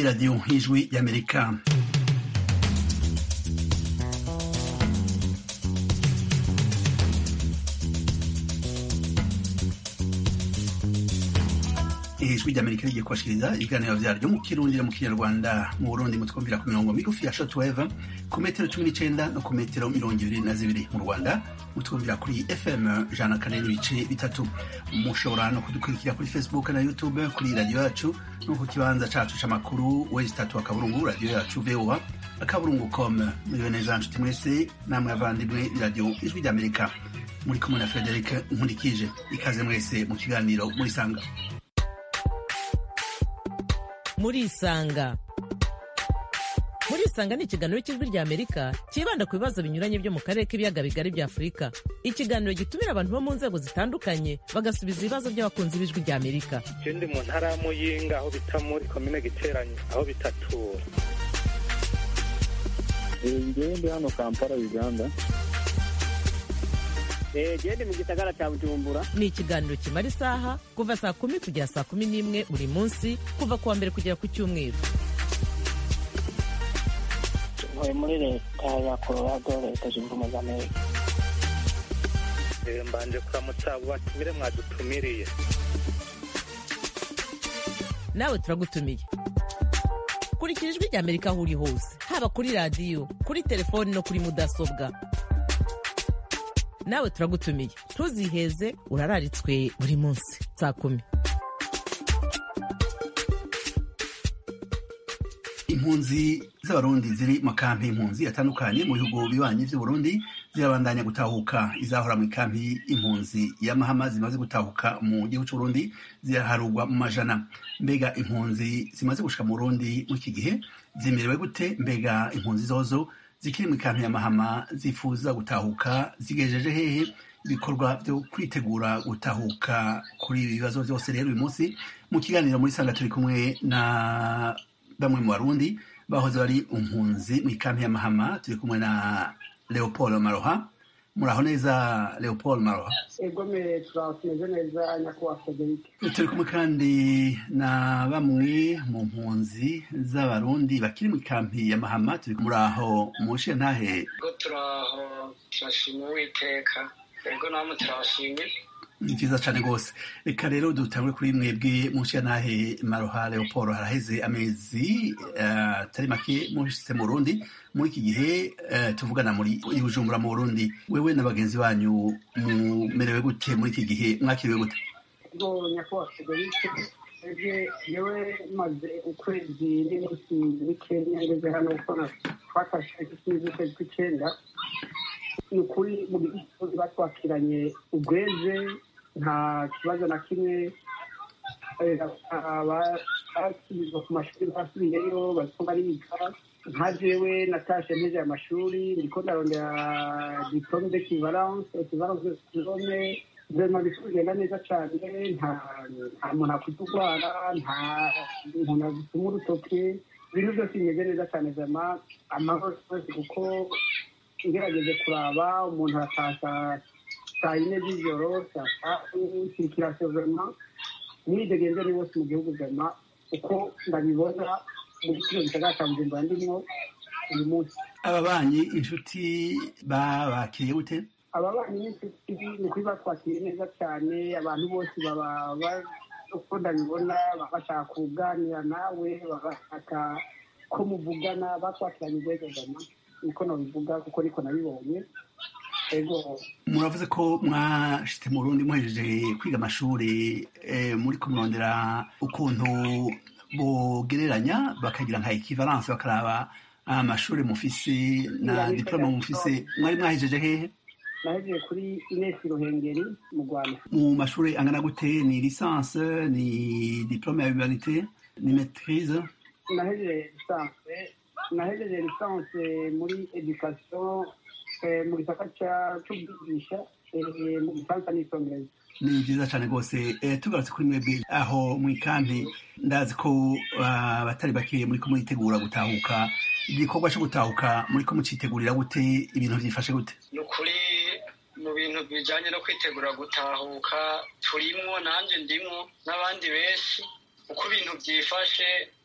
radiyo y'ijwi y'amerika ijwi ry'amerika rigiye kubashikiriza ibiganiro vyaryo mu kirundi no mu kinyarwanda mu burundi mutwumvira ku mirongo migufi ya shortwave ku metero cumi n'icenda no ku metero mirongo ibiri na zibiri mu rwanda mutwumvira kuri fm jana kane n'ibice bitatu mushobora no kudukurikira kuri facebook na youtube kuri radiyo yacu no ku kibanza cacu c'amakuru wezi tatu akaburungu radiyo yacu voa akaburungu com muriwe neza nshuti mwese namwe avandimwe radiyo ijwi ry'amerika muri kumwe na frederic nkurikije ikaze mwese mu kiganiro murisanga murisanga murisanga ni ikiganiro cy'ijwi rya amerika cyibanda ku bibazo binyuranye byo mu karere k'ibiyaga bigari bya afurika ikiganiro gitumira abantu bo mu nzego zitandukanye bagasubiza ibibazo by'abakunzi b'ijwi rya amerika je ndi mu ntara ya muyinga aho bita muri komine giteranyo aho bitatura ngewe ndi hano kampala uganda gende mu gisagara cya bujumbura ni ikiganiro kimara isaha kuva saa kumi kugera saa kumi n'imwe buri munsi kuva ku wa mbere kugera ku cyumweru ntuye muri leta ya colorado leta zunze ubumwe za amerika Eh, mbanje kuramutsa abo batumire mwadutumiriye nawe turagutumiye kurikira ijwi rya amerika aho uri hose haba kuri radiyo kuri telefoni no kuri mudasobwa nawe turagutumiye ntuziheze urararitswe buri munsi saa kumi impunzi z'abarundi ziri mu kampi impunzi atandukanye mu bihugu bibanyi vy'uburundi zirabandanya gutahuka izahora mu kampi impunzi y'amahama zimaze gutahuka mu gihugu c'uburundi ziraharugwa mu majana mbega impunzi zimaze gushika mu burundi muri iki gihe zimerewe gute mbega impunzi zozo zikiri mu kampi y'amahama zifuza gutahuka zigejeje hehe ibikorwa vyo kwitegura gutahuka kuri ibi bibazo vyose rero uyu munsi mu kiganiro muri sanga turi kumwe na bamwe mu barundi bahoze bari impunzi mu ikampi y'amahama turi kumwe na leopold maroha muraho neza leopold maroha egome turatumeze neza nyakubahwa frederic turi kumwe kandi na bamwe mu mpunzi z'abarundi bakiri mu ikampi y'amahama turi muraho mushiye ntahe ubwo turaho turashima uwiteka ego namwe turabashimye ni vyiza cane rwose reka rero dutangure kuri mwebwe mushiye ntahe maroha leopold haraheze amezi eh, atari make mushitse mu burundi muri iki gihe eh, tuvugana muri i bujumbura mu burundi wewe na bagenzi banyu mumerewe gute muri iki gihe mwakiriwe gute ubwo nyakubahwa frederic eje yewe maze ukwezi n'iminsi mike ngeze hano kuko twafashe ikizi ukwezi kw'icenda ni ukuri mu gihugu batwakiranye ubweze nta kibazo na kimwe eh, aba- abasubizwa ku mashuri basubiyeyo bariko bariga nka jewe natashe mpeze amashuri ndiko ndarondera diplome d'equivalence equivalence de diplome vrema bisi bigenda neza cane nta nta muntu akwiye urwara nta muntu agituma urutoke ibintu byose bimeze neza cane vrema amahoro yose kuko ngerageje kuraba umuntu aratasha saa yine z'ijoro saa tatu sirikirasiyo vrema mwidegenze ni bose mu gihugu vrema uko ndabibona muri kino gisagara ca bujumbura ndimwo uyu munsi ababanyi inshuti babakiriye gute ababanyi n'inshuti ni ukuri batwakiriye neza cyane abantu bose baba ba- uko ndabibona baba bashaka kuganira nawe baba bashaka ko muvugana batwakiranye ubwegegana niko nabivuga kuko niko nabibonye ego muravuze ko mwashitse mu burundi muhejeje kwiga amashuri eh, muri kumurondera ukuntu bogereranya bakagira nka equivalence bakaraba amashuri mufise na diplome mufise mwari mwahejeje hehe nahejeje kuri inesi ruhengeri mu rwanda mu mashuri angana gute ni licence ni diplome ya humanité ni maîtrise nahejeje lisanse nahejeje lisanse muri education eh, mu gisaka ca- c'ubwigisha eh, mu gifaransa n'icongereza ni vyiza cane rwose eh, tugarutse kuri mwebwe aho mw'ikampi ndazi ko ah, abatari bakeya muriko muritegura gutahuka igikorwa co gutahuka muriko mucitegurira gute ibintu vyifashe gute ni ukuri mu bintu bijanye no kwitegura gutahuka turimwo nanjye ndimwo n'abandi benshi uko ibintu byifashe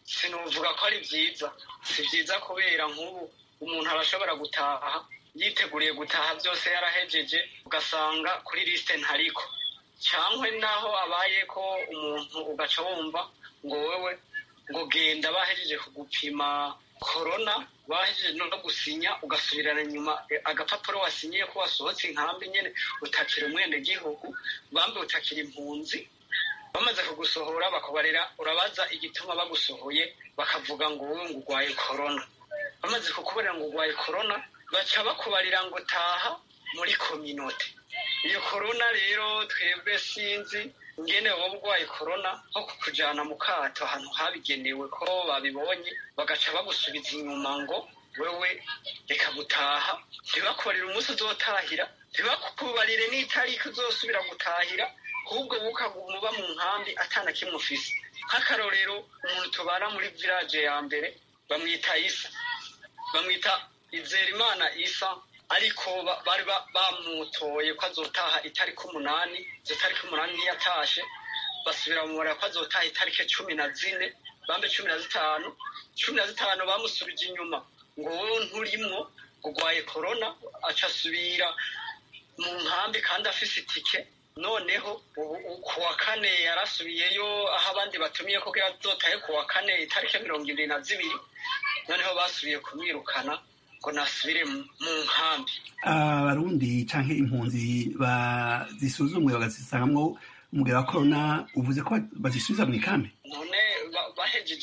sinuvuga ko ari byiza si byiza kubera nk'ubu umuntu arashobora gutaha yiteguriye gutaha byose yarahejeje ugasanga kuri lisite ntariko cyangwa naho abaye ko umuntu ugaca wumva ngo wewe ngo genda bahejeje kugupima korona bahejeje no gusinya ugasubirana inyuma agapapuro wasinyiye ko wasohotse inkambi nyine utakira umwenegihugu bambe utakira impunzi bamaze kugusohora bakabarira urabaza igituma bagusohoye bakavuga ngo wowe ngo urwaye korona bamaze kukubarira ngo urwaye korona baca bakubarira ngo taha muri kominote iyo korona rero twebwe sinzi ingene wowe urwaye korona nko kukujyana mu kato ahantu habigenewe ko babibonye bagaca bagusubiza inyuma ngo wewe reka gutaha ntibakubarire umunsi uzotahira ntibakubarire n'itariki uzosubira gutahira ahubwo bukaguma uba mu nkambi atana kimwe ufise nk'akarorero umuntu tubana muri village ya mbere bamwita isa bamwita izerimana isa ariko bari bamutoye ko azotaha itariki umunani izo tariki umunani ntiyatashe basubira mu mubare ko azotaha itariki cumi na zine bambe cumi na zitanu cumi na zitanu bamusubije inyuma ngo wowe nturimwo urwaye korona aca asubira mu nkambi kandi afise itike noneho ku wa kane yarasubiyeyo aho abandi batumiye ko azotahe ku wa kane itariki mirongo irindwi na zibiri noneho basubiye kumwirukana ngo nasubire mu nkambi abarundi canke impunzi bazisuzumwe bagazisangamwo umugera wa korona uvuze ko bazisubiza mu ikambi none bahejeje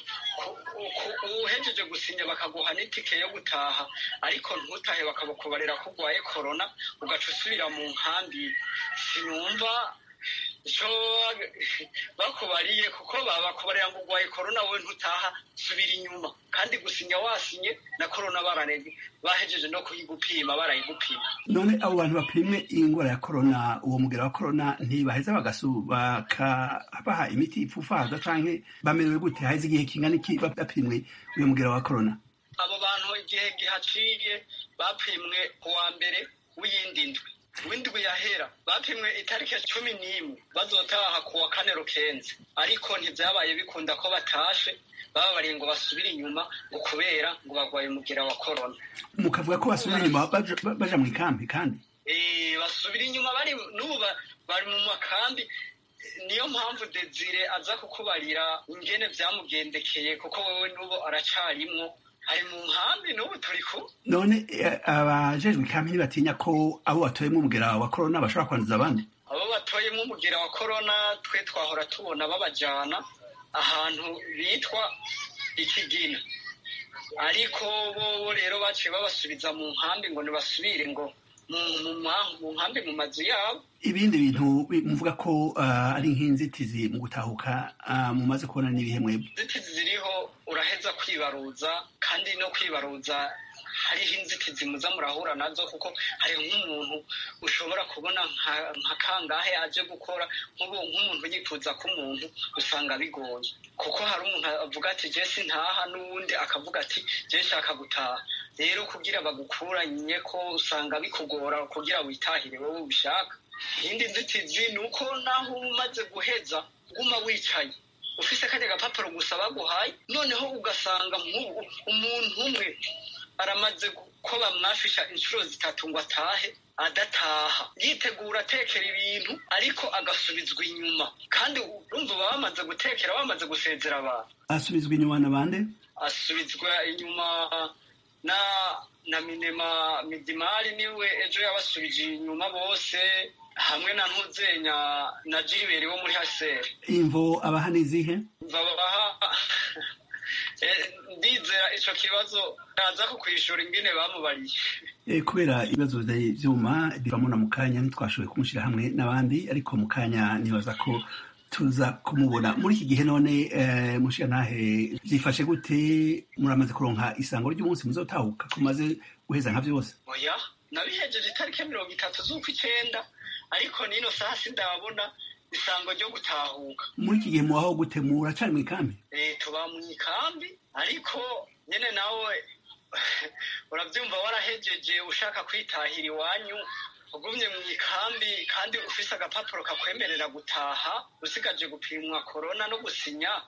uhejeje gusinya bakaguha n'itike yo gutaha ariko ntutahe bakabakubarira ko urwaye korona ugaca usubira mu nkambi sinumva icyo bakubariye kuko babakubarira ngo urwaye korona wowe ntutaha subira inyuma kandi gusinya wasinye na korona baranege bahejeje no kuyigupima barayigupima none abo bantu bapimwe ingwara ya korona uwo mugera wa korona ntibaheza bakabaha imiti ipfufaza canke bamerewe gute haheze igihe kingana iki bapimwe uyo mugera wa korona abo bantu igihe gihaciye bapimwe ku wa mbere w'iyindi ndwi w'indwi yahera bapimwe itariki cumi n'imwe bazotaha ku wa kane rukenze ariko ntibyabaye bikunda ko batashe bababariye ngo basubire inyuma ngo kubera ngo barwaye umugera wa korona mukavuga ko basubira inyuma baja mu ikambi kandi basubira inyuma bari n'ubu bari mu makambi niyo mpamvu desire aza kukubarira ingene byamugendekeye kuko wowe n'ubu aracarimwo ari mu nkambi n'ubu turi ku none abajejwe ikambi ntibatinya ko abo batoyemo umugera wa korona bashobora kwanduza abandi abo batoyemo umugera wa korona twe twahora tubona babajana ahantu bitwa ikigina ariko bo rero baciye babasubiza mu nkambi ngo ntibasubire ngo mu nkambi mu mazu yabo ibindi bintu muvuga ko ari nk'inzitizi mu gutahuka mumaze kubona n'ibihe mwebwe inzitizi ziriho uraheza kwibaruza kandi no kwibaruza hariho inzitizi muza murahura nazo kuko hari nk'umuntu ushobora kubona nka kangahe aje gukora nk'umuntu yifuza ko umuntu usanga bigoye kuko hari umuntu avuga ati jesi ntaha n'uwundi akavuga ati jesi shaka gutaha rero kugira bagukuranye ko usanga bikugora kugira witahire wowe ubishaka iyindi nzitizi ni uko naho umaze guheza guma wicaye ufise kajya agapapuro gusa baguhaye noneho ugasanga nk'ubu umuntu umwe aramaze ko bamwafisha inshuro zitatu ngo atahe adataha yitegura atekera ibintu ariko agasubizwa inyuma kandi urumva baba bamaze gutekera bamaze gusezera abantu asubizwa inyuma na bande asubizwa inyuma na na minema midimari niwe ejo yabasubije inyuma bose hamwe na ntuzenya na jiriberi wo muri haseri imvo abaha n'izihe babaha ndizera ico kibazo aza kukwishura ingene bamubariye kubera ibibazo vy'ivyuma bivamo na mu kanya ntitwashoboye kumushyira hamwe n'abandi ariko mu kanya nibaza ko tuza kumubona muri iki gihe none mushiya ntahe byifashe gute muramaze kuronka isango ry'umunsi muzotahuka kumaze guheza nka vyose oya nabihejeje itariki mirongo itatu z'ukw'icenda ariko nino saha sindabona isango ryo gutahuka muri iki gihe mubaho gute muracari mu ikambi tuba mu ikambi ariko nyene nawe uravyumva warahejeje ushaka kwitahira iwanyu ugumye mu ikambi kandi ufise agapapuro kakwemerera gutaha usigaje gupimwa korona no gusinya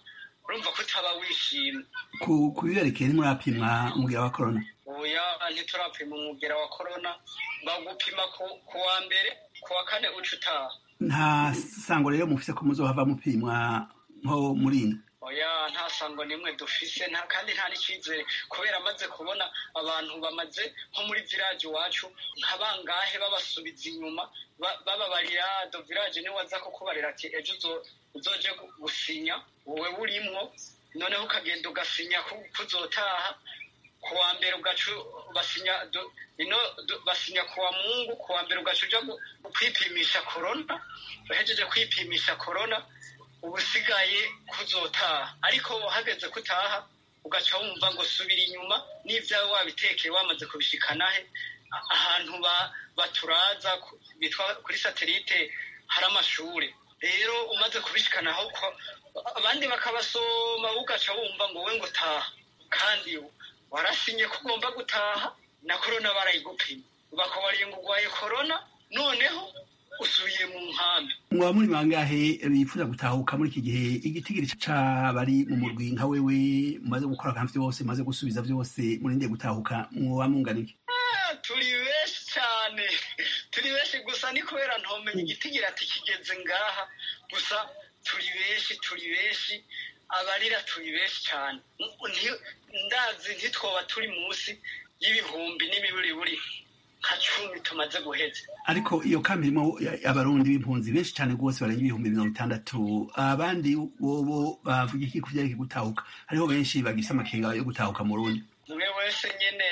urumva ko utaba wishimye ku ku biberekeye ntimurapimwa umugera wa korona oya ntiturapima umugera wa korona bagupima ku ku wa mbere ku wa kane uca utaha nta sango rero mufise ko muzohava mupimwa nko murinda oya nta sango nimwe dufise nta kandi nta n'icyizere kubera amaze kubona abantu bamaze nko muri village iwacu nka bangahe babasubiza inyuma ba- bababarira do village niwe aza kukubarira ati ejo uzo- uzoje gu- gusinya wowe burimwo noneho ukagenda ugasinya ko ko uzotaha ku wa mbere ugaca basinya do- ino do- basinya ku wa mungu ku wa mbere ugaca uja gu- kwipimisha korona uhejeje kwipimisha korona ubusigaye kuzotaha ariko hageze kutaha ugaca wumva ngo subira inyuma n'ibyawe wabitekeye wamaze kubishikanahe a- ahantu ba- baturaza ku- bitwa kuri satelite hari amashure rero umaze kubishikanaho ko abandi bakabasoma ugaca wumva ngo we ngo taha kandi warasinye ko ugomba gutaha na korona barayigupima bakubariye ngo urwaye korona noneho usubiye mu nkambi mwaba muri bangahe bifuza gutahuka muri iki gihe igitigiri c'abari mu murwi nka wewe mumaze gukora akantu vyose mumaze gusubiza vyose murindeye gutahuka mwoba mungana iki Ah, turi benshi cyane turi benshi gusa ni kubera ntomenya igitigira ati kigeze ngaha gusa turi benshi turi benshi abarira turi benshi cyane Nti- ndazi ntitwoba turi munsi y'ibihumbi n'imiburiburi nka cumi tumaze guheza ariko iyo kambi irimo abarundi b'impunzi benshi cyane rwose barenga ibihumbi mirongo itandatu abandi bobo bavuga iki ku vyerekeye gutahuka hariho benshi bagise amakenga yo gutahuka mu rundi umwe wese nyine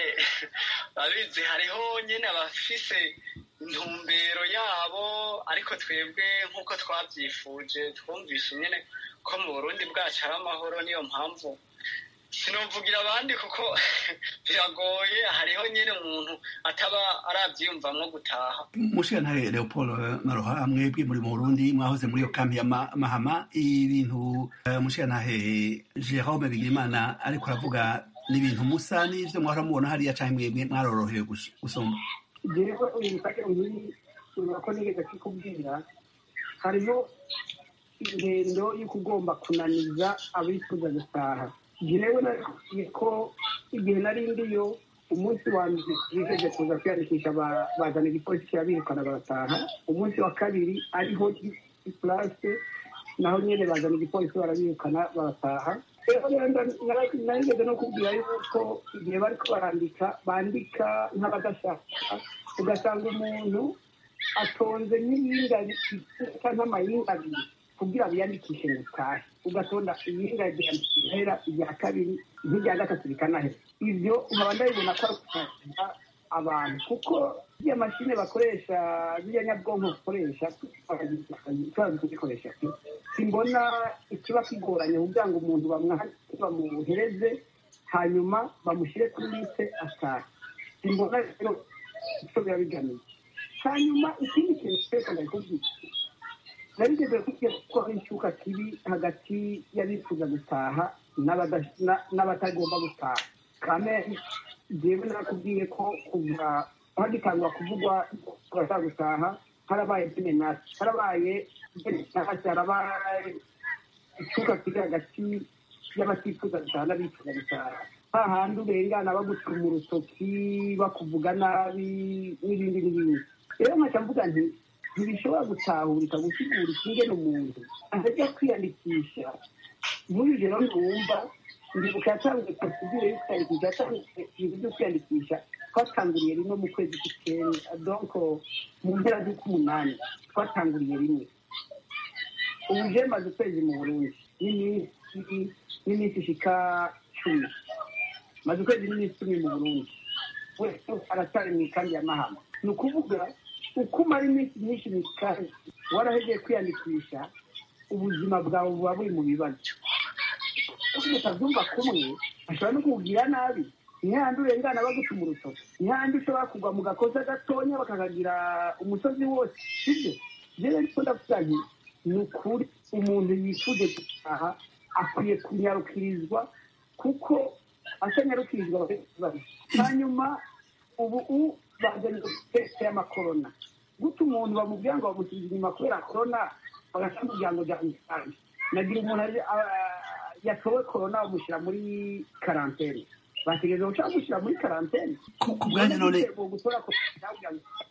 abizi hariho nyine abafise intumbero yabo ariko twebwe nk'uko twabyifuje twumvise nyine ko mu burundi bwacu hari amahoro niyo mpamvu sinuvugira abandi kuko biragoye hariho nyine umuntu ataba arabyiyumvamwo gutaha mushikantare leopold maroha mwebwe muri mu burundi mwahoze muri iyo kambi ya Ma- mahama ibintu eh, mushikantare jerome bigirimana ariko aravuga ni ibintu musa n'ivyo mwahora mubona hariya canke mwebwe mwarorohewe gus- gusumba jewe uyu musake nkiri ureba ko nigeze kikubwira hariho ingendo y'uko ugomba kunaniza abifuza gutaha jewe nakubwiye ko igihe nari ndiyo umunsi wa mbere bijeje kuza kwiyandikisha ba- bazana igipolisi kirabirukana barataha umunsi wa kabiri ariho purase naho nyene bazana igipolisi barabirukana barataha rero rero nda- nara- narigeze no kubwira yuko igihe bariko barandika bandika nk'abadashaka ugasanga umuntu atonze n'iyinga isa nk'amayinga abiri kugira biyandikishe ngo utahe ugatonda iyinga rihera irya kabiri nk'irya gatatu rikanahera ibyo nkaba ndabibona ko ari ukugira abantu kuko ziriya mashine bakoresha ziriya nyabwonko bakoresha turazi kuzikoresha simbona ikiba kigoranye kugira ngo umuntu bamwandike bamuhereze hanyuma bamushyire kuri liste atahe simbona rero icyo biba bigamije hanyuma ikindi kintu twese ndakubwira narigeze kubwira ko hari icyuka kibi hagati y'abifuza gutaha n'abada- na- n'abatagomba gutaha kame jewe nakubwiye ko kuva hagitangwa kuvugwa turashaka gutaha harabaye demenasi harabaye demenasi harabaye icyuka kiri hagati y'abatifuza gutaha n'abifuza gutaha hahandi urengana bagucuma urutoki bakuvuga nabi n'ibindi n'ibindi rero nkaca mvuga nti ntibishobora gutahurika gusigura ikingene umuntu ajya kwiyandikisha muri rero ntumva ndibuka yatangiye procedure yo kwiyandikisha yatangiye ibintu byo kwiyandikisha twatanguriye rimwe mu kwezi k'icyenda donc mu mpera z'ukumunani twatanguriye rimwe ubu je maze ukwezi mu burundi n'iminsi n'iminsi ishika cumi maze ukwezi n'iminsi cumi mu burundi wese aracyari mu ikambi ya mahama ni ukuvuga uko umara iminsi myinshi mu ikambi warahegeye kwiyandikisha ubuzima bwawe buba buri mu bibazo utabyumva kumwe ashobora no kukugira nabi ntihandi urengana bagucuma urutoki ntihandi ushobora kugwa mu gakoza gatonya bakakagira umusozi wose sibyo rero ariko ndavuga nti ni ukuri umuntu yifuje gutaha akwiye kunyarukirizwa kuko atanyarukirizwa bakaba hanyuma ubu u bazanye teste y'amakorona guta umuntu bamubwira ngo bamusubize inyuma kubera korona bagasanga umuryango jyanye nagira umuntu aje- a- yatowe korona bamushyira muri karantene bategereje guca bamushyira muri karantene ku ku bwanyu none gutora korona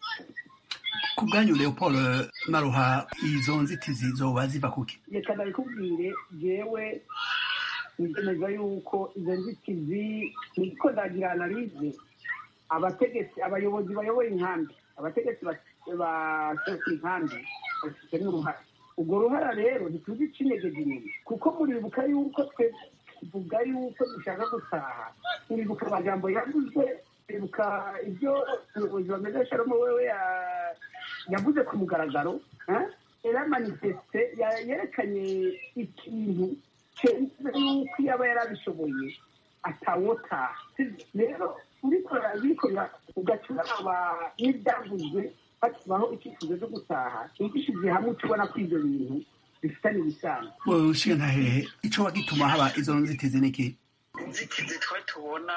ku bwanyu leopold maruha izo nzitizi zoba ziva kuki reka ndabikubwire jewe ngemeza yuko izo nzitizi niko ndagira analize abategetsi abayobozi bayoboye inkambi abategetsi basesa inkambi bafite n'uruhare urwo ruhara rero ntituzi icinyegeje inyuma kuko muribuka yuko twe tuvuga yuko dushaka gutaha muribuka amajambo yavuze muribuka ibyo umuyobozi bameze sharomo wewe ya- yavuze ku mugaragaro eh? era manifeste ya- yerekanye ikintu cemeza yuko yaba yarabishoboye atawotaha rero urikora bikorera ugaca uraba n'ibyavuzwe bakibaho icyifuzo cyo gutaha igishyize hamwe tubona ko ibyo bintu bifitanye ibisano ushiga ntahehe ico wagituma haba izo nzitizi niki inzitizi twe tubona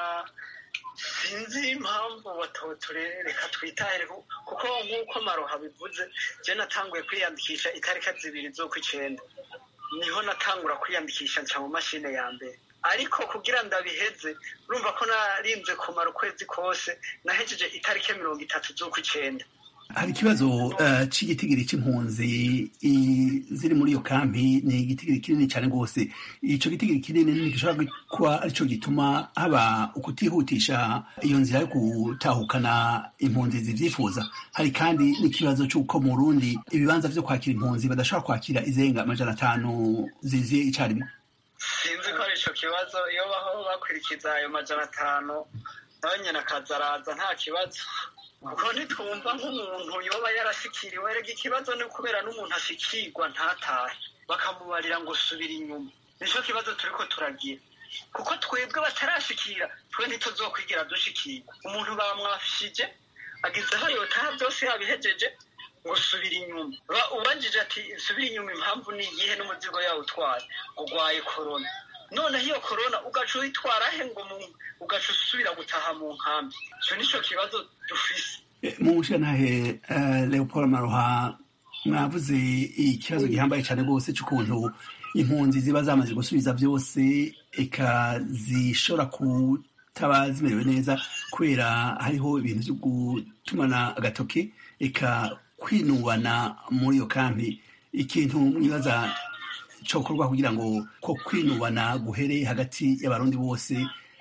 sinzi impamvu batoturereka twitahire ku- kuko nk'uko maroha bivuze je natanguye kwiyandikisha itariki zibiri z'ukw'icenda niho natangura kwiyandikisha nca mu mashine ya mbere ariko kugira ndabiheze urumva ko narinze kumara ukwezi kose nahejeje itariki mirongo itatu z'ukw'icenda hari ikibazo eh, c'igitigiri c'impunzi i- ziri muri iyo kampi ni igitigiri kinini cyane rwose ico gitigiri kinini ntigishobora kuba arico gituma haba ukutihutisha iyo nzira yo gutahukana impunzi zivyifuza hari kandi n'ikibazo c'uko mu Burundi ibibanza vyo kwakira impunzi badashobora kwakira izenga amajana atanu ziziye icarimwe sinzi ko ari ico kibazo iyo baho bakurikiza ayo majana atanu nawe nyene akaza araza nta kibazo kuko ntitwumva nk'umuntu yoba yarashikiriwe rega ikibazo ni kubera n'umuntu ashikirwa ntatahe bakamubarira ngo subira inyuma nico kibazo turiko turagira kuko twebwe batarashikira twe ntituzokwigira dushikirwa umuntu bamwafishije agize aho yotaha byose yabihejeje ngo subira inyuma Ba- ubajije ati subira inyuma impamvu ni iyihe n'umuzigo yawe utwaye urwaye korona noneho iyo korona ugaca uyitwara he ngo mu- ugaca usubira gutaha mu nkambi icyo nico kibazo dufise mu ntahe leopold maruha mwavuze ikibazo gihambaye cyane rwose cy'ukuntu impunzi ziba zamaze gusubiza byose eka zishobora kutaba zimerewe neza kubera hariho ibintu byo gutumana agatoki eka kwinubana muri iyo kampi ikintu mwibaza cyokorwa kugira ngo ko kwinubana guhere hagati y'abarundi bose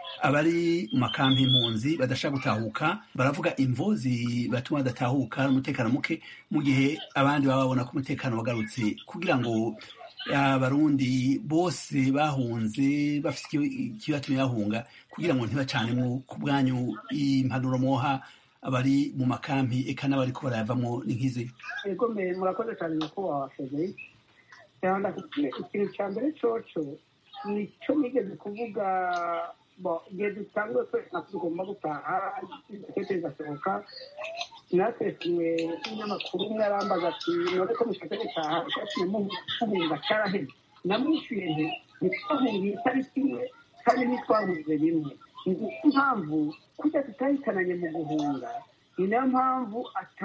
abari mu makampi impunzi badashaka gutahuka baravuga imvo zibatuma badatahuka umutekano muke mu gihe abandi baba babona ko umutekano wagarutse kugira ngo abarundi bose bahunze bafite iki- ikibatumye bahunga kugira ngo ntibacanemo ku bwanyu impanuro mwoha abari mu makampi eka n'abariko barayavamwo ni nk'izi ego mbere murakoze cyane nyakubahwa frederic cyangwa ndakubwira ikintu cya mbere coco nicyo nigeze kuvuga bo igihe dusanzwe twese natwe tugomba gutaha igitete kigasohoka natesiwe n'inyamakuru umwe arambaza ati none ko mushaka gutaha cyatumye muhunga cyaraheze namwishyuye nti ntitwahungiye itariki imwe kandi ntitwahuze rimwe ni impamvu kujya tutahitananye mu guhunga ni nayo mpamvu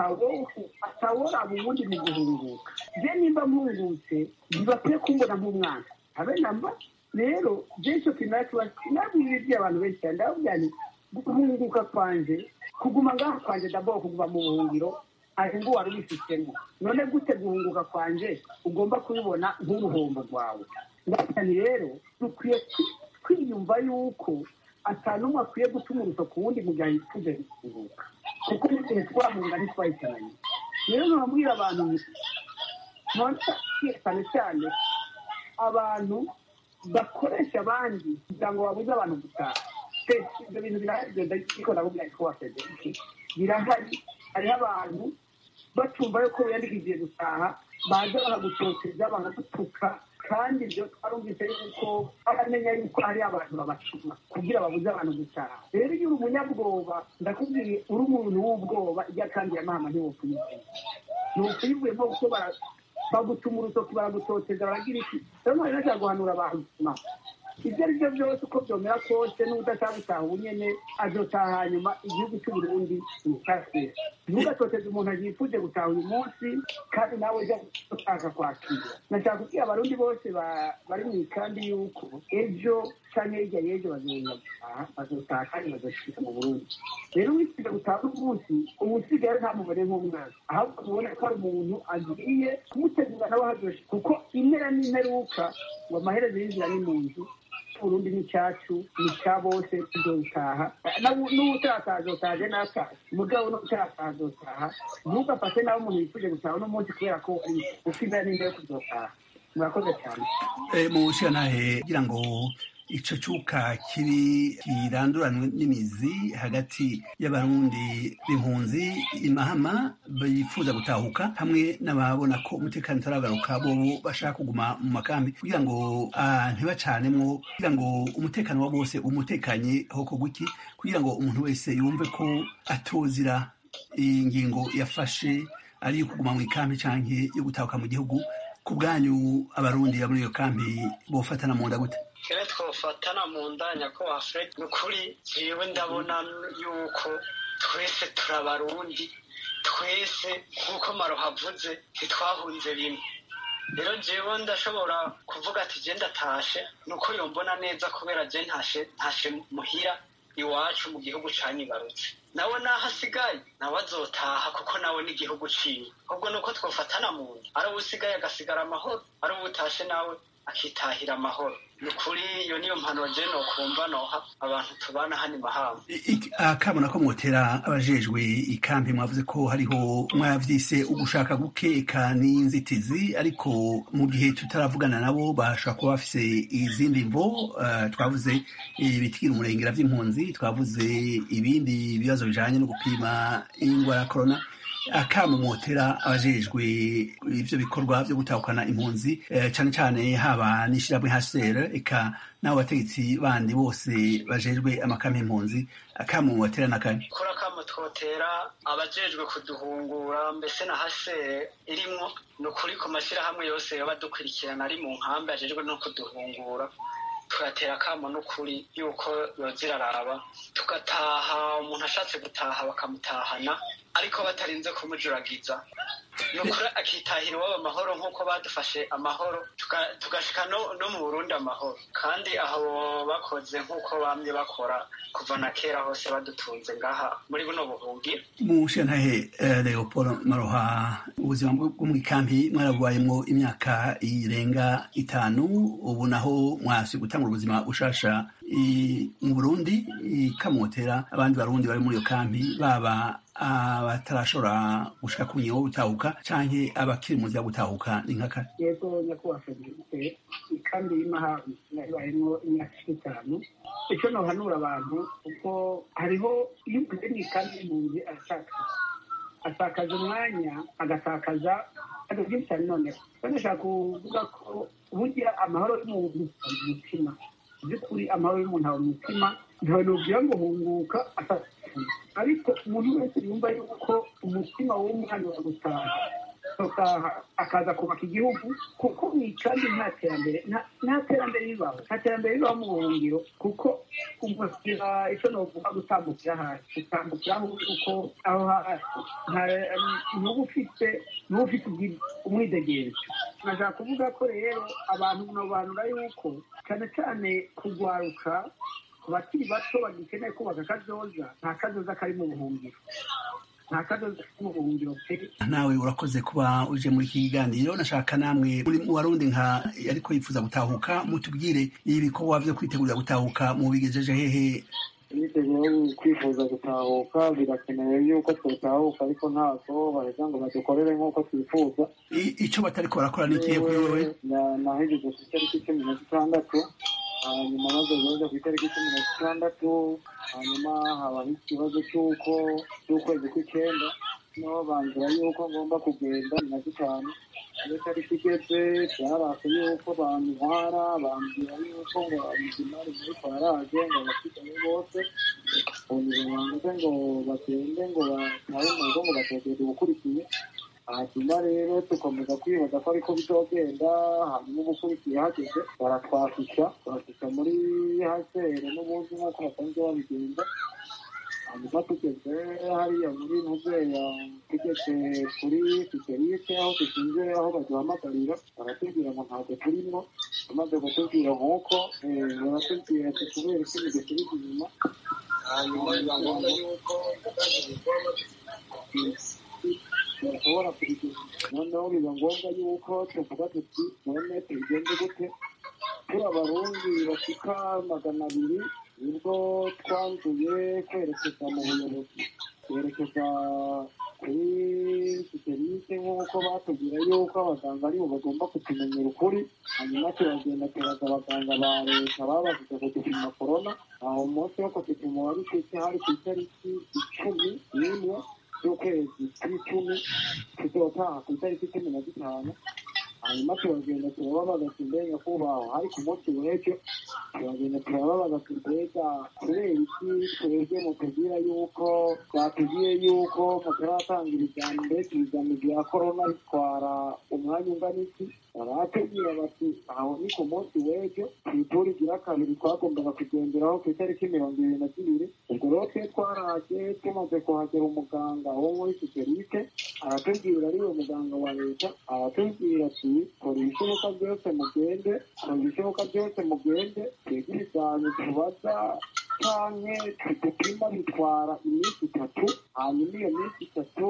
atawora ubundi mu guhunguka je nimba mpungutse ntibakwiye kumbona nk'umwana habe namba rero byinshi kinatuba nabwiriye abantu benshi cyane ndababwira nti guhunguka kwanje kuguma ngaho kwanje ndabwo kuguma mu buhungiro ari ngo wari ubifitemo none gute guhunguka kwanje ugomba kubibona nk'uruhombo rwawe ndavuga nti rero dukwiye kwi- kwiyumva yuko atanumwe akwiye gutuma uruto ku wundi mu gihe yifuza guhunguka kuko n'igihe twahunga ntitwahitananye rero nkababwira abantu nti none cyane cyane abantu bakoresha abandi kugira ngo babuze abantu gutaha Pe, ibyo bintu birahari ariko ndabubwira ko waseze birahari hariho abantu batumva yuko wiyandikishije gutaha baza bakagutoteza bakagutuka kandi ibyo twarumvise yuko baramenya yuko hari abantu babacuma kugira babuze abantu gutaha rero iyo uri umunyabwoba ndakubwiye uri umuntu w'ubwoba ijya kandi ya mama ntiwokuyivura ntiwokuyivuyemo kuko bara- bagutuma urutoki baragutoteza baragira iki rero mwari nashaka guhanura abantu ibyo ari byo byose uko byomera kose n'udashaka gutaha ubu nyene azotaha hanyuma igihugu cy'uburundi mukase ntugatoteze umuntu yifuje gutaha uyu munsi kandi nawe ujya gushaka kwakira nashaka kubwira abarundi bose ba- bari mu ikambi yuko ejo canke hirya y'ejo bazoza gutaha bazotaha kandi bazoshika mu burundi rero wifuje gutaha uyu munsi ubu usigaye ntamubone nk'umwana ahubwo mubone ko ari umuntu agiye kumutegura nawe hazoshika kuko impera n'imperuka ngo amaherezo y'inzira ni mu nzu urundi ni cyacu ni cya bose tuzobitaha n'utataha azotaha nataha umugabo n'utataha azotaha ntugafate nawe umuntu yifuje gutaha uno munsi kubera ko ufite n'imbe yo kuzotaha murakoze cyane Eh, mu nshingantahe kugira ngo ico cuka kibi kiranduranwe n'imizi hagati y'abarundi b'impunzi imahama bifuza gutahuka hamwe n'ababona ko umutekano utaragaruka bobo bashaka kuguma mu makambi kugira ngo ah, ntibacanemwo kugira ngo umutekano wa bose umutekanye hoko gwiki kugira ngo umuntu wese yumve ko atozira ingingo yafashe ari iyo kuguma mu ikambi canke yo gutahuka mu gihugu ku bwanyu abarundi muri iyo kambi bofatana mu nda gute kera twofatana mu ndanya ko afred ni ukuri jewe ndabona yuko twese turabarundi twese nk'uko maroha avuze ntitwahunze rimwe rero jewe ndashobora kuvuga ati je ndatashe ni uko yombona neza kubera je ntashe ntashe muhira iwacu mu gihugu canyibarutse nawe naho asigaye nawe azotaha kuko nawe n'igihugu ciwe ahubwo ni uko twofatana mu nda ari uwo usigaye agasigara amahoro ari uwo utashe nawe akitahira amahoro ni ukuri iyo niyo mpanuro je nokumva noha abantu tubana hano imahamba akabona ko mwotera abajejwe ikambi mwavuze ko hariho mwavyise ugushaka gukeka n'inzitizi ariko mu gihe tutaravugana nabo bashobora kuba bafise izindi mvo eh, twavuze ibitikira umurengera vy'impunzi twavuze ibindi bibazo bijanye no gupima ingwara ya corona akamu mwotera abajejwe ivyo bikorwa vyo gutahukana impunzi eh, cane cane haba n'ishirahamwe HCR eka n'abo bategetsi bandi bose bajejwe amakame impunzi akamu mwotera nakane kuri akamo twotera abajejwe kuduhungura mbese na hase irimwo ni ukuri ku mashyirahamwe yose yoba dukurikirana ari mu nkambi ajejwe no kuduhungura tugatera akamo n'ukuri yuko yoza iraraba tugataha umuntu ashatse gutaha bakamutahana ariko batarinze kumujuragiza ni ukuri akitahira iwabo amahoro nk'uko badufashe amahoro tuga- tugashika no, no mu burundi amahoro kandi aho bakoze nk'uko bamye bakora kuva na kera hose badutunze ngaha muri buno buhungiro mu nshingantahe eh, leopold maroha ubuzima bwo bwo mu ikambi mwarabubayemwo imyaka irenga itanu ubu naho mwasi gutangura ubuzima bushasha i- mu burundi ikamotera abandi barundi bari muri iyo kambi baba abatarashobora gushika ku ngingo yo gutahuka canke abakiri mu nzira yo gutahuka ni nkaka yego nyakubahwa federike ikambi y'imahabi yabayemo imyaka itanu icyo nohanura abantu kuko hariho iyo uguze mu ikambi y'impunzi aratakaza atakaza umwanya agatakaza ibintu byinshi cyane noneho kandi ashaka kuvuga ko burya amahoro y'umuntu ari mu mutima mu by'ukuri amahoro y'umuntu aba mu mutima ntawe nubwira ngo hunguka atakaza ariko umuntu wese yumva yuko umutima w'umwana wa gutaha gutaha akaza kubaka igihugu kuko mu ikambi nta terambere nta- nta terambere ribaho nta terambere ribaho mu buhungiro kuko umusira icyo novuga gutambukira hasi gutambukira aho uri kuko aho hasi nta- ntuba ufite ntuba ufite ubwi- umwidegenzo nashaka kuvuga ko rero abantu munobanura yuko cyane cyane kugwaruka ku bakiri bato bagikeneye kubaka akazoza nta kazoza kari mu buhungiro nta kazoza kari mu buhungiro pe nawe urakoze kuba uje muri iki kiganiro nashaka namwe muri mu barundi nka ariko yifuza gutahuka mutubwire ibikorwa vyo kwitegurira gutahuka mu bigejeje hehe imyiteguro kwifuza gutahuka birakenewe yuko twatahuka ariko ntabwo baheza ngo badukorere nk'uko twifuza I- ico batariko barakora n'ikihe kuri wewe Na- nahejeje ku itariki cumi na zitandatu hanyuma maze guheza ku itariki cumi na zitandatu hanyuma habaho ikibazo cy'uko cy'ukwezi kw'icyenda niho banzira yuko ngomba kugenda na zitanu iyo tariki igeze byarase yuko bantwara bambwira yuko ngo abizimari muri kwaraje ngo abasigaye bose unyuma banze ngo bagende ngo batahe mu rugo ngo bategere ubukurikiye hanyuma rero dukomeza kwibaza ko ariko bizogenda hanyuma ubukurikiye hageze baratwafisha barafisha muri hasere n'ubundi nk'uko basanzwe babigenza hanyuma tugeze hariya muri muzeya tugeze kuri fiterike aho dushinze aho baduhamagarira baratubwira ngo ntabwo turimo tumaze kutubwira nk'uko baratubwira ati kubera ko imigezi inyuma hanyuma biba ngombwa yuko bashobora kubigeza noneho biba ngombwa yuko tuvuga tuti none tubigende gute turi abarundi bashika magana abiri nibwo twanzuye kwerekeza mu buyobozi twerekeza kuri siterike nk'uko batubwira yuko abaganga aribo bagomba kutumenyera ukuri hanyuma turagenda turaza abaganga ba leta babashije kudupima korona aho umunsi wo kudupima wari ku isi hari ku itariki icumi n'imwe z'ukwezi kw'icumi tuzotaha ku itariki cumi na zitanu hanyuma turagenda turababaza ati mbega kubaho hari ku munsi w'ejo turagenda turababaza ati mbega kubera iki twebwe mutubwira yuko batubwiye yuko mutaratangira ibijyamo mbese ibijyamo bya korona bitwara umwanya ungana iki baratubwira bati aho ni ku munsi w'ejo ku ituri igira kabiri twagombaga kugenderaho ku itariki mirongo ibiri na zibiri ubwo rero twe twaraje tumaze kuhagera umuganga wo muri siterike aratubwira ariwe muganga wa leta aratubwira ati kora ibishoboka byose mugende kora ibishoboka byose mugende twebwe ibizami tubaza canke tudupima bitwara iminsi itatu hanyuma iyo minsi itatu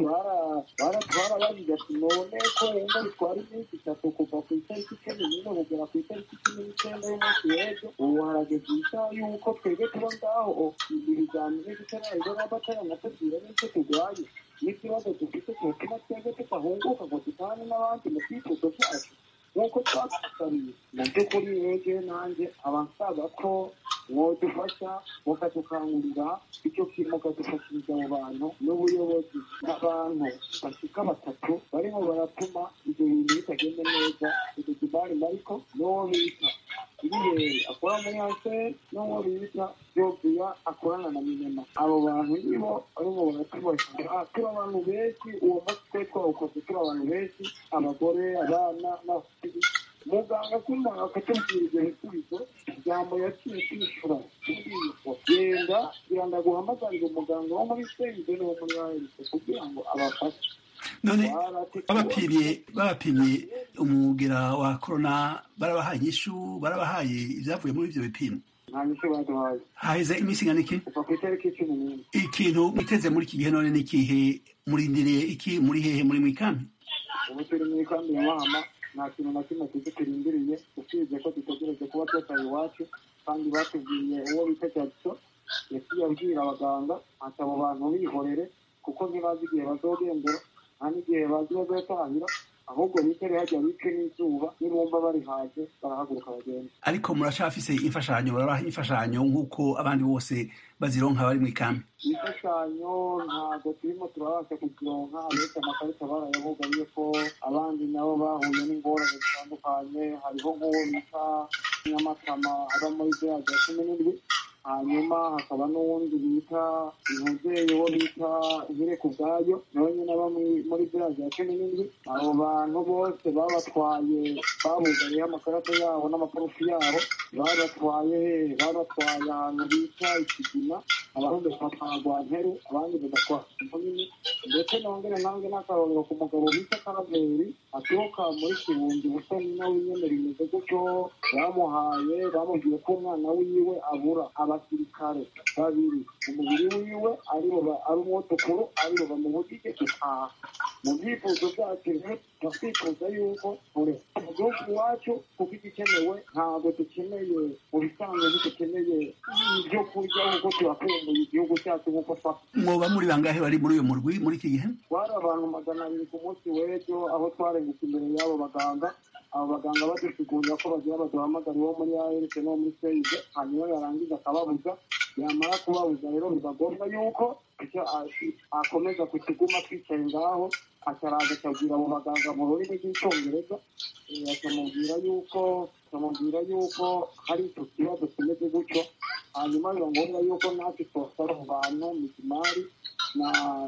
twarabajije ati none ko wumva bitwara iminsi itatu kuva ku itariki cumi n'imwe kugera ku itariki cumi n'icyenda y'umunsi w'ejo ubu harageze isaha y'uko twebwe tuba ngaho ibizamini bitararibwo nabo bataranatubwira n'icyo turwaye n'ikibazo dufite cyotuma twebwe tudahunguka ngo dutane n'abandi mu twifuzo cyacu nk'uko twatusabiye mu by'ukuri rege nanjye abasaba ko mwodufasha mukadukangurira icyo kintu mukadufashiriza abo bantu n'ubuyobozi n'abantu bashika batatu barimo baratuma ibyo bintu bitagenda neza icyo kibari mariko n'uwo bita ibirere akora muri hase n'uwo bita jobiya akorana na minema abo bantu nibo barimo baratubashyira turi abantu benshi uwo munsi twe twawukoze turi abantu benshi abagore abana n'abafite muganga kumara akatubwira ibyo bisubizo ijambo yaciye kwishura kubwirwa genda kugira ngo aguhamagarire umuganga wo muri senge no muri aherese kugira ngo abafashe none babapimye babapimye umugera wa korona barabahaye inyishu barabahaye ibyavuye muri ibyo bipimo nta nyishu baduhaye haheze iminsi ingana iki kuva ku itariki cumi n'imwe ikintu mwiteze muri iki gihe none ni ikihe murindiriye iki muri hehe muri mu ikambi ubu turi mu ikambi ya mahama nta kintu na kimwe tuzi turindiriye usibye ko dutegereje kuba twataye iwacu kandi batubwiye uwo bita jagiso yaciye abwira abaganga ati abo bantu bihorere kuko ntibazi igihe bazogendera nta n'igihe bazi bazotahira ahubwo bicare hajya bice n'izuba nibumva bari haje barahaguruka bagenda ariko muracafise imfashanyo barabaha imfashanyo nk'uko abandi bose bazironka bari mu ikambi imfashanyo ntabwo turimo turabasha kuzironka abetse amakarita barayabugariye ko abandi nabo bahuye n'ingorane zitandukanye hariho nk'uwo bita nyamatama aba muri bya bya cumi n'indwi hanyuma hakaba n'uwundi bita umubyeyi wo bita nkireka ubwayo nawe nyine aba muri bya bya cumi n'indwi abo bantu bose babatwaye babugariyeho amakarita yabo n'amaparufi yabo babatwaye babatwaye ahantu bita ikigina abandi bagatwara nteru abandi bagatwara munini ndetse nongere nange n'akarorero ku mugabo bita karaveri aturuka muri kirundi busoni nawe nyene rimeze gutyo bamuhaye bamubwiye ko umwana wiwe abura abasirikare babiri umubiri wiwe aribo ari umwotukuru aribo bamubujije gutaha mu byifuzo byacu rero twifuza yuko mu gihugu iwacu kuko igikenewe ntabwo dukeneye mu bisanzwe dukeneye ibyo kurya kuko turakumbuye igihugu cyacu nk'uko twafite mwoba muri bangahe bari muri uyu murwi muri iki gihe twari abantu magana abiri ku munsi w'ejo aho twarengutse imbere y'abo baganga abo baganga badusigurira ko bagira baduhamagara uwo muri ARC no muri seyide hanyuma yarangiza akababuza yamara kubabuza rero biba ngombwa yuko icyo akomeza kukiguma twicaye ngaho akaraza akabwira abo baganga mu rurimi rw'icyongereza akamubwira yuko akamubwira yuko hari icyo kibazo kimeze gutyo hanyuma biba ngombwa yuko natwe twasaba abo bantu mizimari na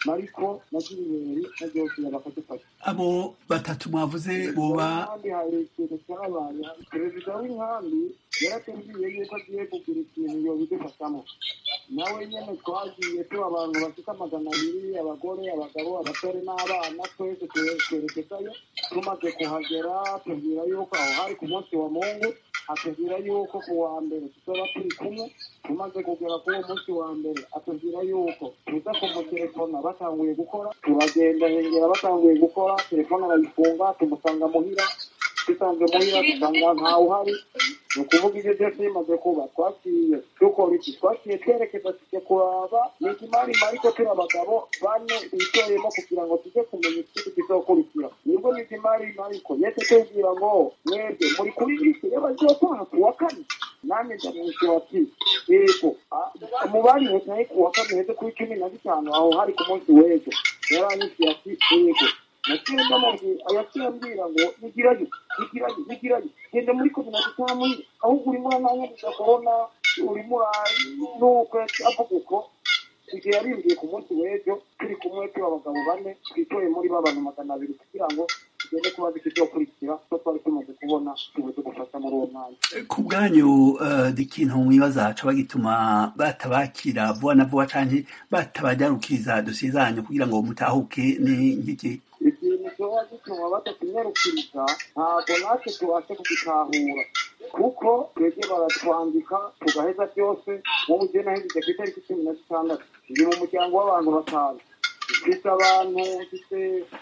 mariko na jiriberi na josiya bakadufasha abo batatu mwavuze boba kandi hari ikintu cyabaye perezida w'inkambi yaratubwiye yuko agiye kugira ikintu yobidufashamo nawe nyene twagiye tuba abantu bafite amagana abiri abagore abagabo abasore n'abana twese twerekezayo tumaze kuhagera tubwira yuko aho hari ku munsi wa mungu atubwira yuko ku wa mbere tuzoba turi kumwe tumaze kugera kuri uwo munsi wa mbere atubwira yuko tuza kumutelefona batanguye gukora turagenda hengera batanguye gukora telefone arayifunga tumusanga muhira dusanze muhira dusanga ntawe uhari ni ukuvuga ibyo byose bimaze kuba twaciye dukora iki twaciye twerekeza tujya kuraba ni ikimari mariko turi abagabo bane bitoreyemo kugira ngo tujye kumenya ikindi kizokurikira nibwo ni ikimari mariko yese tubwira ngo mwebwe muri kuri lisi y'abazotaha ku wa kane nanjye ndamwishyura ati yego mu bari hetaye ku wa kane heze kuri cumi na bitanu aho hari ku munsi w'ejo yaranyishyura ati yego naciye ndamubwira yaciye ambwira ngo nigirayo nigirayo nigirayo genda muri komine dutamu ahubwo urimo urananyagiza korona urimo uranuko avuga uko igihe yarimbiye ku munsi w'ejo turi kumwe turi abagabo bane twitoye muri ba bantu magana abiri kugira ngo tugende kubaza ikizokurikira ko twari tumaze kubona tubuze gufasha muri uwo mwanya ku bwanyu ikintu mwibaza co bagituma batabakira vuba na vuba canke batabajyanukiriza dosiye zanyu kugira ngo mutahuke ni nk'iki ikintu cyoba gituma batatunyarukiriza ntabwo natwe tubashe kugitahura kuko twebwe baratwandika tugaheza byose wowe ugena hejeje ku itariki cumi na zitandatu ndi mu muryango w'abantu batanu mfite abantu mfite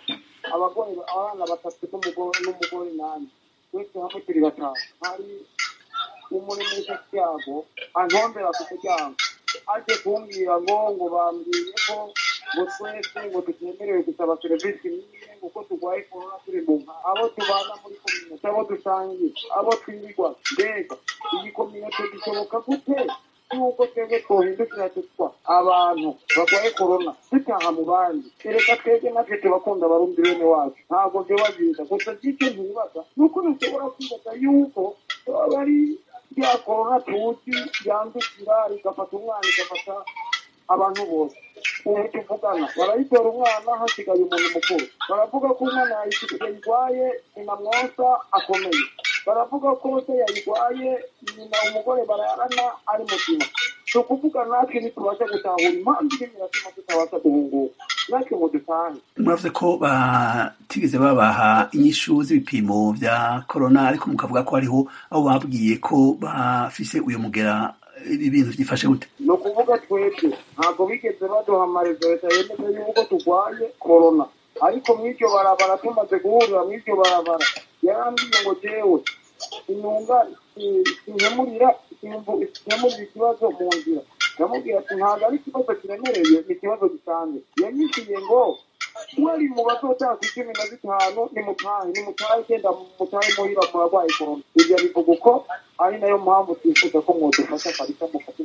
abagore abana batatu n'umugore nanjye twese hamwe turi batanu hari umuremesha cyago antombera ku muryango aje kumbwira ngo ngo bambwiye ko ngo twese ngo tutemerewe gusaba serivisi n'imwe kuko turwaye korona turi mu nka abo tubana muri kominote abo dusangiye abo twirirwa mbega iyi kominote bishoboka gute yuko twebwe twohindukira tutwa abantu barwaye korona dutaha mu bandi ereka twebwe natwe tubakunda abarundi bene wacu ntabwo byoba byiza gusa by'icyo ntibaza ni uko dushobora kwibaza yuko baba ari rya korona tuzi yandukira rigafata umwana igafata abantu bose ubu tuvugana barayitora umwana hasigaye umuntu mukuru baravuga ko umwana yayirwaye nyina mwonsa akomeye baravuga ko se yayirwaye nyina umugore bararana ari muzima si ukuvuga natwe ntitubasha gutahura impamvu irimo iratuma tutabasha guhunguka natwe ngo dutahe muravuze ko batigeze babaha inyishu z'ibipimo vya korona ariko mukavuga ko hariho abo babwiye ko bafise uyu mugera ibintu byifashe gute ni ukuvuga twebwe ntabwo bigeze baduha leta yemeza yuko turwaye korona ariko mw'iryo barabara tumaze guhurira mw'iryo barabara yarambwiye ngo jewe intunga sinkemurira sinkemurira ikibazo mu nzira ndamubwira ati ntabwo ari ikibazo kiremereye ni ikibazo gisanzwe yanyishyuye ngo mwari mu bazotaha ku icumi na zitanu nimutahe nimutahe genda mutahe muhira murarwaye korona ibyo bivuga uko ari nayo mpamvu twifuza ko mwodufasha kabisa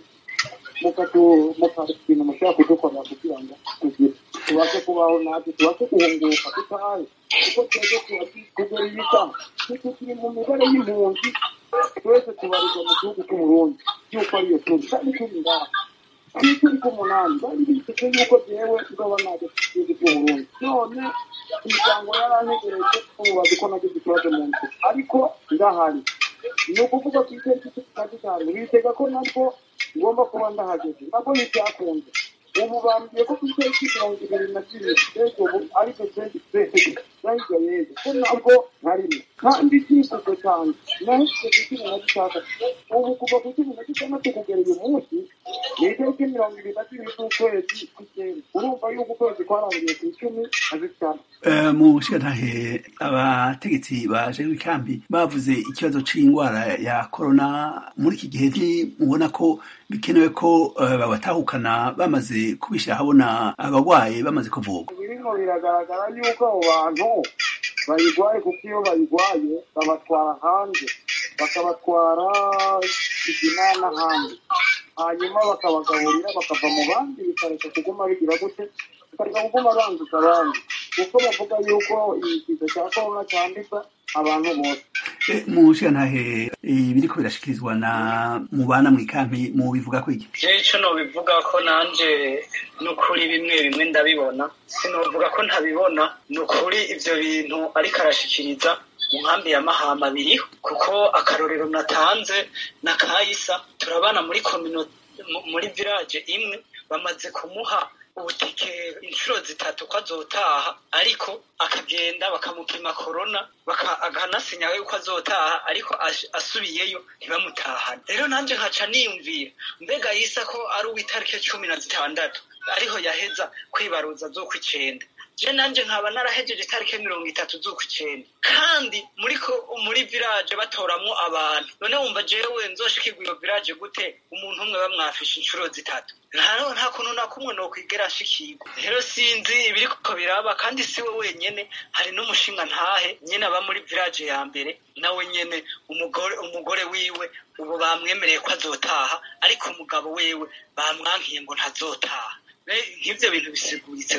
mukatu ikintu mushobora kudukorera kugira ngo tugire tubashe kubaho natwe tubashe guhunguka dutahe kuko twebwe kugera iyi saha tukiri mu mibare y'impunzi twese tubarizwa mu gihugu cy'uburundi y'uko ariyo turi kandi turi ngaha ku icumi k'umunani bari biteze yuko jewe nzoba najya ku gihugu cy'uburundi none imiryango yarantegereje ubu bazi ko nagize ikibazo mu nzu ariko ndahari ni ukuvuga ku itariki cumi na zitanu bitega ko nabwo ngomba kuba ndahageze nabwo ntibyakunze ubu bambwiye ko ku itariki mirongo ibiri na zibiri mbega ubu aribyo twendi twese bahirya yeza ko nabwo ntarimo kandi icyifuzo cyanjye nahise ku cumi na gatandatu ubu kuva ku cumi na gatandatu kugera uyu munsi ni itariki mirongo ibiri na zibiri z'ukwezi kw'icyenda urumva yuko ukwezi kwarangiye ku icumi na zitanu mu nshingantahe abategetsi baje w'ikambi bavuze ikibazo c'indwara ya korona muri iki gihe ntimubona ko bikenewe ko babatahukana bamaze kubishyira habona abarwaye bamaze kuvurwa birimo biragaragara yuko abo bantu bayirwaye kuko iyo bayirwaye babatwara hanze bakabatwara igina n'ahandi hanyuma bakabagaburira bakava mu bandi bikareka kuguma bigira gute bikareka kuguma banduza abandi kuko bavuga yuko iki kiza cya korona cyanduza abantu bose mushigantahe ibiriko birashikirizwa na mubana mu ikampi mu bivuga ko iki jewe ico nobivuga ko nanje n'ukuri bimwe bimwe ndabibona sinovuga ko ntabibona n'ukuri ivyo bintu ariko arashikiriza mu nkambi ya mahama biriho kuko akarorero natanze na kayisa turabana muri komino muri village imwe bamaze kumuha ubutike inshuro zitatu ko azotaha ariko akagenda bakamupima korona akanasinya yuko azotaha ariko asubiyeyo ntibamutahane rero nanje nkaca niyumvira mbega yisa ko ari uw'itariki cumi na zitandatu ariho yaheza kwibaruza z'ukw'icenda je nanje nkaba narahejeje itariki mirongo itatu z'ukw'icenda kandi muri ko muri village batoramwo abantu none wumva jewe nzoshikirwa iyo village gute umuntu umwe bamwafisha inshuro zitatu nta nta kuntu na kumwe nokwigera nshikirwa rero sinzi ibiriko biraba kandi siwe wenyene hari n'umushinga ntahe nyene aba muri village ya mbere nawe nyene umugore umugore wiwe ubu bamwemereye ko azotaha ariko umugabo wewe bamwankiye ngo ntazotaha nk'ivyo bintu bisiguritse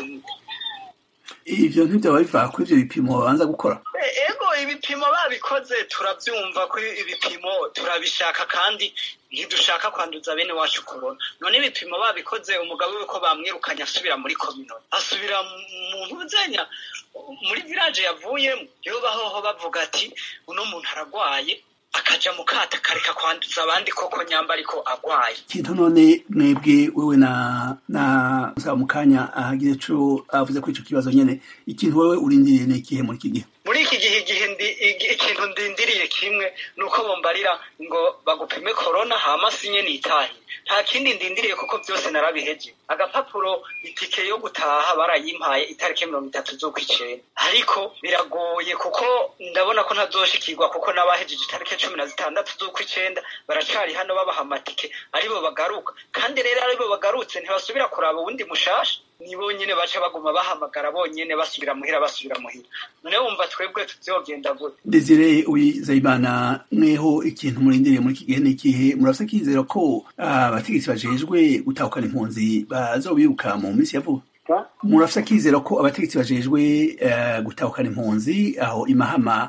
ivyo ntivyaba biva kuri ivyo bipimo babanza gukora ego ibipimo babikoze turavyumva ko ibipimo turabishaka kandi ntidushaka kwanduza bene wacu korona none ibipimo babikoze umugabo we ko bamwirukanye asubira muri komino asubira mu ntuzenya muri village yavuyemo yo bahoho bavuga ati uno muntu aragwaye akaja mu kato akareka kwanduza abandi koko nyamba ariko agwaye ikintu none mwebwe wewe na na musaba mu kanya ahagize co avuze ko ico kibazo nyene ikintu wewe urindiriye ni ikihe muri iki gihe muri iki gihe igihe ikintu ndindiriye kimwe ni uko bombarira ngo bagupime korona hama sinye nitahe nta kindi ndindiriye kuko byose narabiheje agapapuro itike yo gutaha barayimpaye itariki mirongo itatu z'ukw'icenda ariko biragoye kuko ndabona ko ntazoshikirwa kuko n'abahejeje itariki cumi na zitandatu z'ukw'icenda baracari hano babaha amatike aribo bagaruka kandi rero aribo bagarutse ntibasubira kuraba uwundi mushasha ni bonyene baca baguma bahamagara bonyene basubira muhira basubira muhira none wumva twebwe tuvyogenda gute desire uwizeyimana mweho ikintu murindiriye muri iki gihe ni ikihe murafise akizera ko abategetsi bajejwe gutahukana impunzi bazobiruka mu minsi ya vuba murafise akizera ko abategetsi bajejwe gutahukana impunzi aho imahama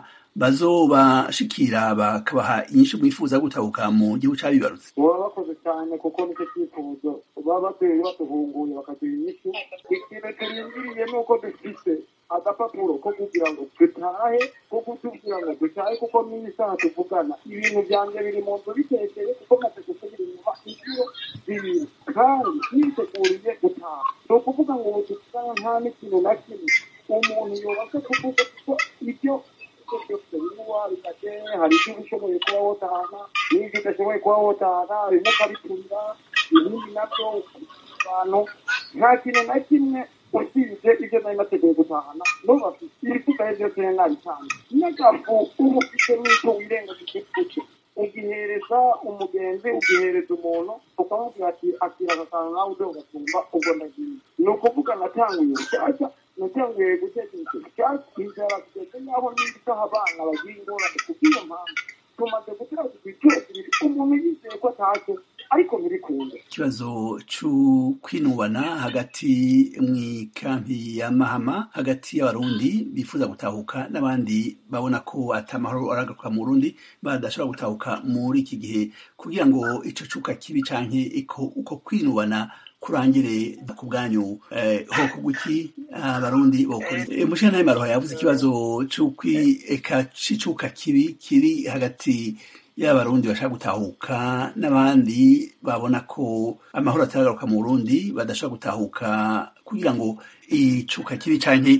bazobashikira bakabaha inyishu mwifuza gutahuka mu gihugu cabibarutse baba bakoze cyane kuko nicyo cyifuzo baba bateye batuhunguye bakagira inyishu ikintu turindiriye ni uko dufise agapapuro ko kugira ngo dutahe ko kutubwira ngo dutahe kuko n'iyi saha tuvugana ibintu byanjye biri mu nzu bitekeye kuko maze gusubira inyuma inshuro zibiri kandi niteguriye gutaha ni ukuvuga ngo ubu dutaha nta n'ikintu na kimwe umuntu yubashe kuvuga kuko ibyo byose bimuwa bikate hari ibyo uba ushoboye kuba wotahana n'ibyo udashoboye kuba wotahana bimwe ukabiturira ibindi nabyo abantu nta kintu na kimwe usibye ibyo nari nateguye gutahana n'ubafite ibisigaye byose nari nabitanze n'agafu uba ufite n'icyo wirengagije kucyo ugihereza umugenzi ugihereza umuntu ukamubwira ati akira agasanga nawe uze ugasumba ubwo ndagiye ni ukuvuga natanguye rushyashya natanguye gutekereza rushyashya inzara kugeza n'aho n'isaha abana bagira ingorane kubw'iyo mpamvu tumaze gutera igiciro kibiri umuntu yizeye ko atashye ariko ntibikunda ikibazo cyo kwinubana hagati mw'ikampi ya mahama hagati y'abarundi bifuza gutahuka n'abandi babona ko atamahoro aragaruka mu burundi badashobora gutahuka muri iki gihe kugira ngo ico cuka kibi canke uko kwinubana kurangire ku bwanyu ho kuguki abarundi bokora mushana maroha yavuze ikibazo c'ukweka c'icuka kibi kiri hagati y'abarundi bashaka gutahuka n'abandi babona ko amahoro ataragaruka mu burundi badashobora gutahuka kugira ngo icuka kibi canke